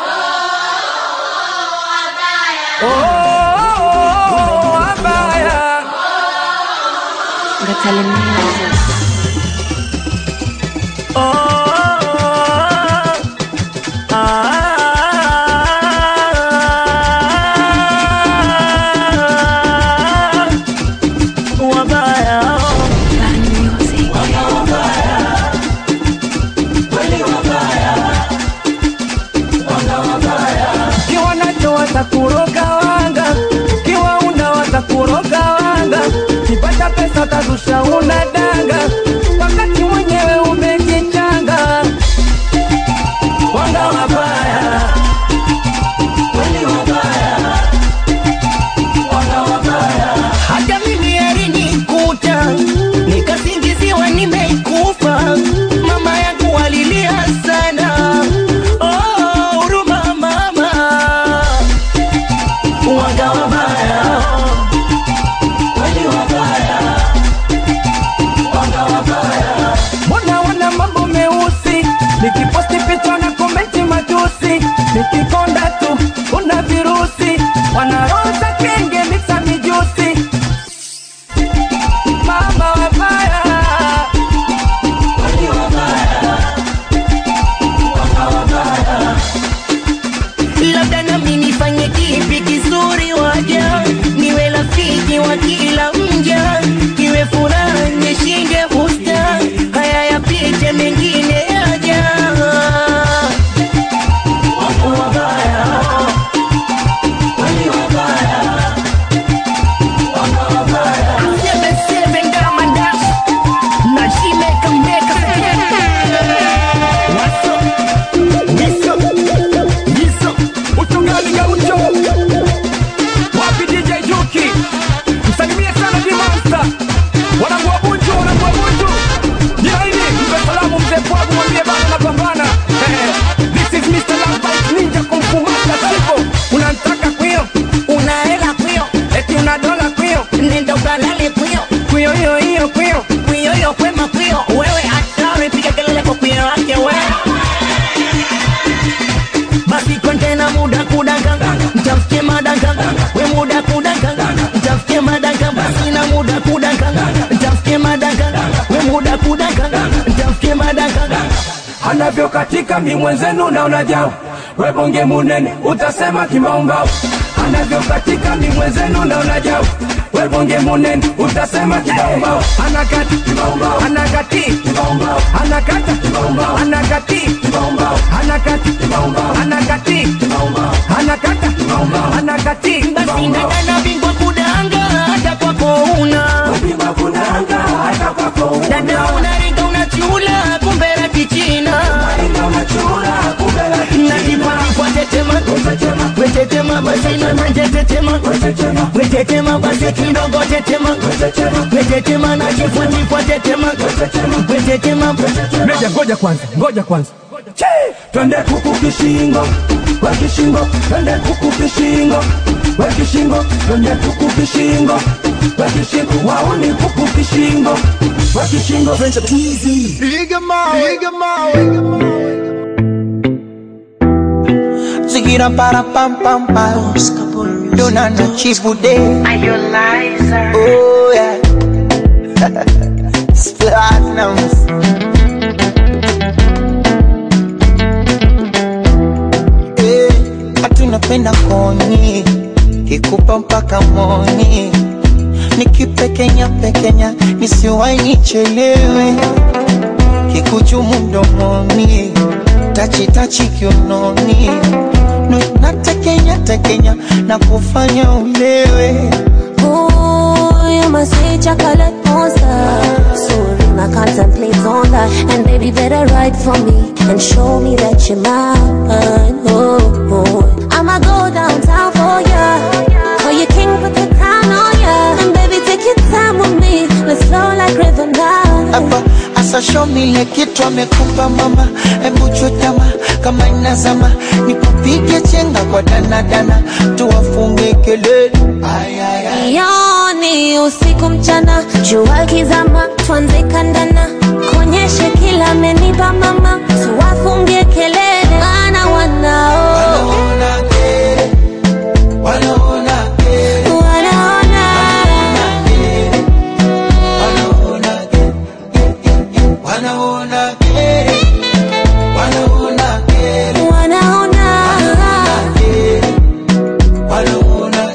kiwa nacho watakuroga wanga, kiwa una watakuroga wanga, kipata pesa tazusha una danga, wakati mwenyewe umejichanga. Wanga wabaya, kweli wabaya, wanga wabaya. Hata mimi alinikuta nikasingiziwa nimeikufa, mama yangu alilia sana Oh, huruma mama, wanga wabaya, kweli wabaya, muda kudaka ntafutie madaka basi na muda kudaka ntafutie madaka we muda kudaka ntafutie madaka anavyokatika mi mwenzenu naona jau webonge munene utasema kimaumbau anavyokatika mi mwenzenu naona jau webonge munene utasema kimaumbau anakati kimaumbau anakati kimaumbau anakata kimaumbau anakati kimaumbau anakati kimaumbau anakati kimaumbau anakata kimaumbau anakati basi dada bingwa kudanga hata kwako una bingwa kudanga hata kwako una dada unaringa unachula kumbe la kichina najipalipwa tetema wetetema basi nanaje tetema wetetema basi kidogo tetema wetetema najifuatifua tetema wetetema meja ngoja kwanza ngoja kwanza Che! twende kuku kishingo kwa kishingo twende kuku kishingo kwa kishingo twende kuku kishingo kwa kishingo wauni kuku kishingo kwa kishingo Piga mawe, piga mawe. Zigira para pam pam pam. Dona na chibude. Oh yeah. Platinums. Eh, hatunapenda koni kikupa mpaka moni nikipekenya pekenya nisiwai nichelewe kikuchumu mdomoni tachitachi kiunoni Nu- natekenya tekenya na kufanya ulewe Ooh, you must say chocolate monster. Soon I contemplate on that. And baby, better write for me and show me that you're mine. Oh, oh. I'ma go downtown for ya. For your king, put the crown on ya. And baby, take your time with me. Let's flow like river now. hapa asa show me ile kitu amekupa mama hebu chutama kama inazama nikupige chenga kwa danadana tuwafunge kelele ay, ay, ay. Yoni usiku mchana, jua kizama, tuanze kandana, konyeshe kila amenipa mama, tuwafungie kelele, maana wanao Wanaona kere, wanaona wanaona kere, wanaona kere, wanaona wanaona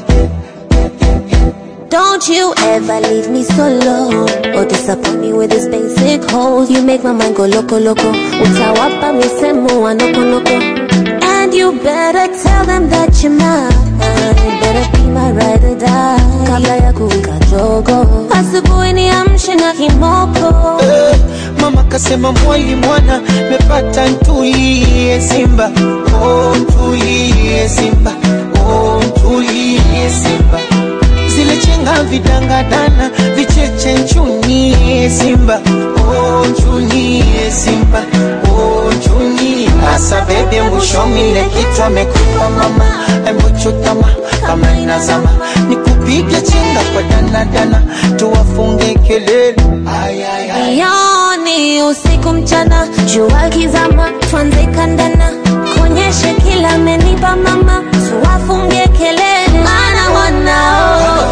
Don't you ever leave me solo or disappoint me with this basic hole. You make my mind go loco loco. Utawapa misemo wa noko noko. And you better tell them that you're mine. You better be my ride or die. Kabla ya kuwika jogo. Asubuhi niamshe na kimoko. Eh, mama kasema mwali mwana mepata ntulie simba oh, ntulie simba oh, ntulie simba zile chenga vidangadana vicheche nchunie simba oh, nchunie simba oh, nchunie asa bebe mwishomile kitu amekupa mama embuchutama kama inazama nikupige chenga kwa danadana tuwafunge kelele ay, ay, ay. Yoni usiku mchana, jua kizama, tuanze kandana, konyeshe kila amenipa mama, tuwafungie kelele, maana wanao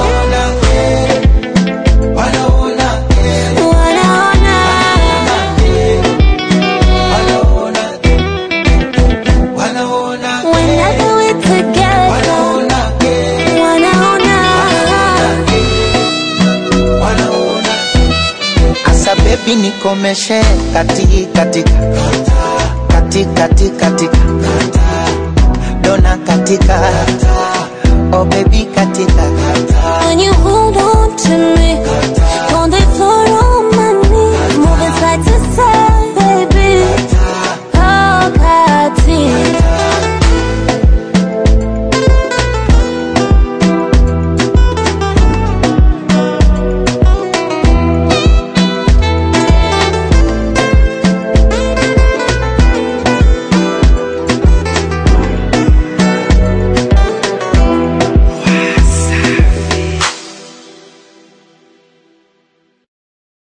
wanaona whenever we're together, wanaona Asa baby nikomeshe kati katika kati kati katika dona katika oh baby katika When you hold on to me,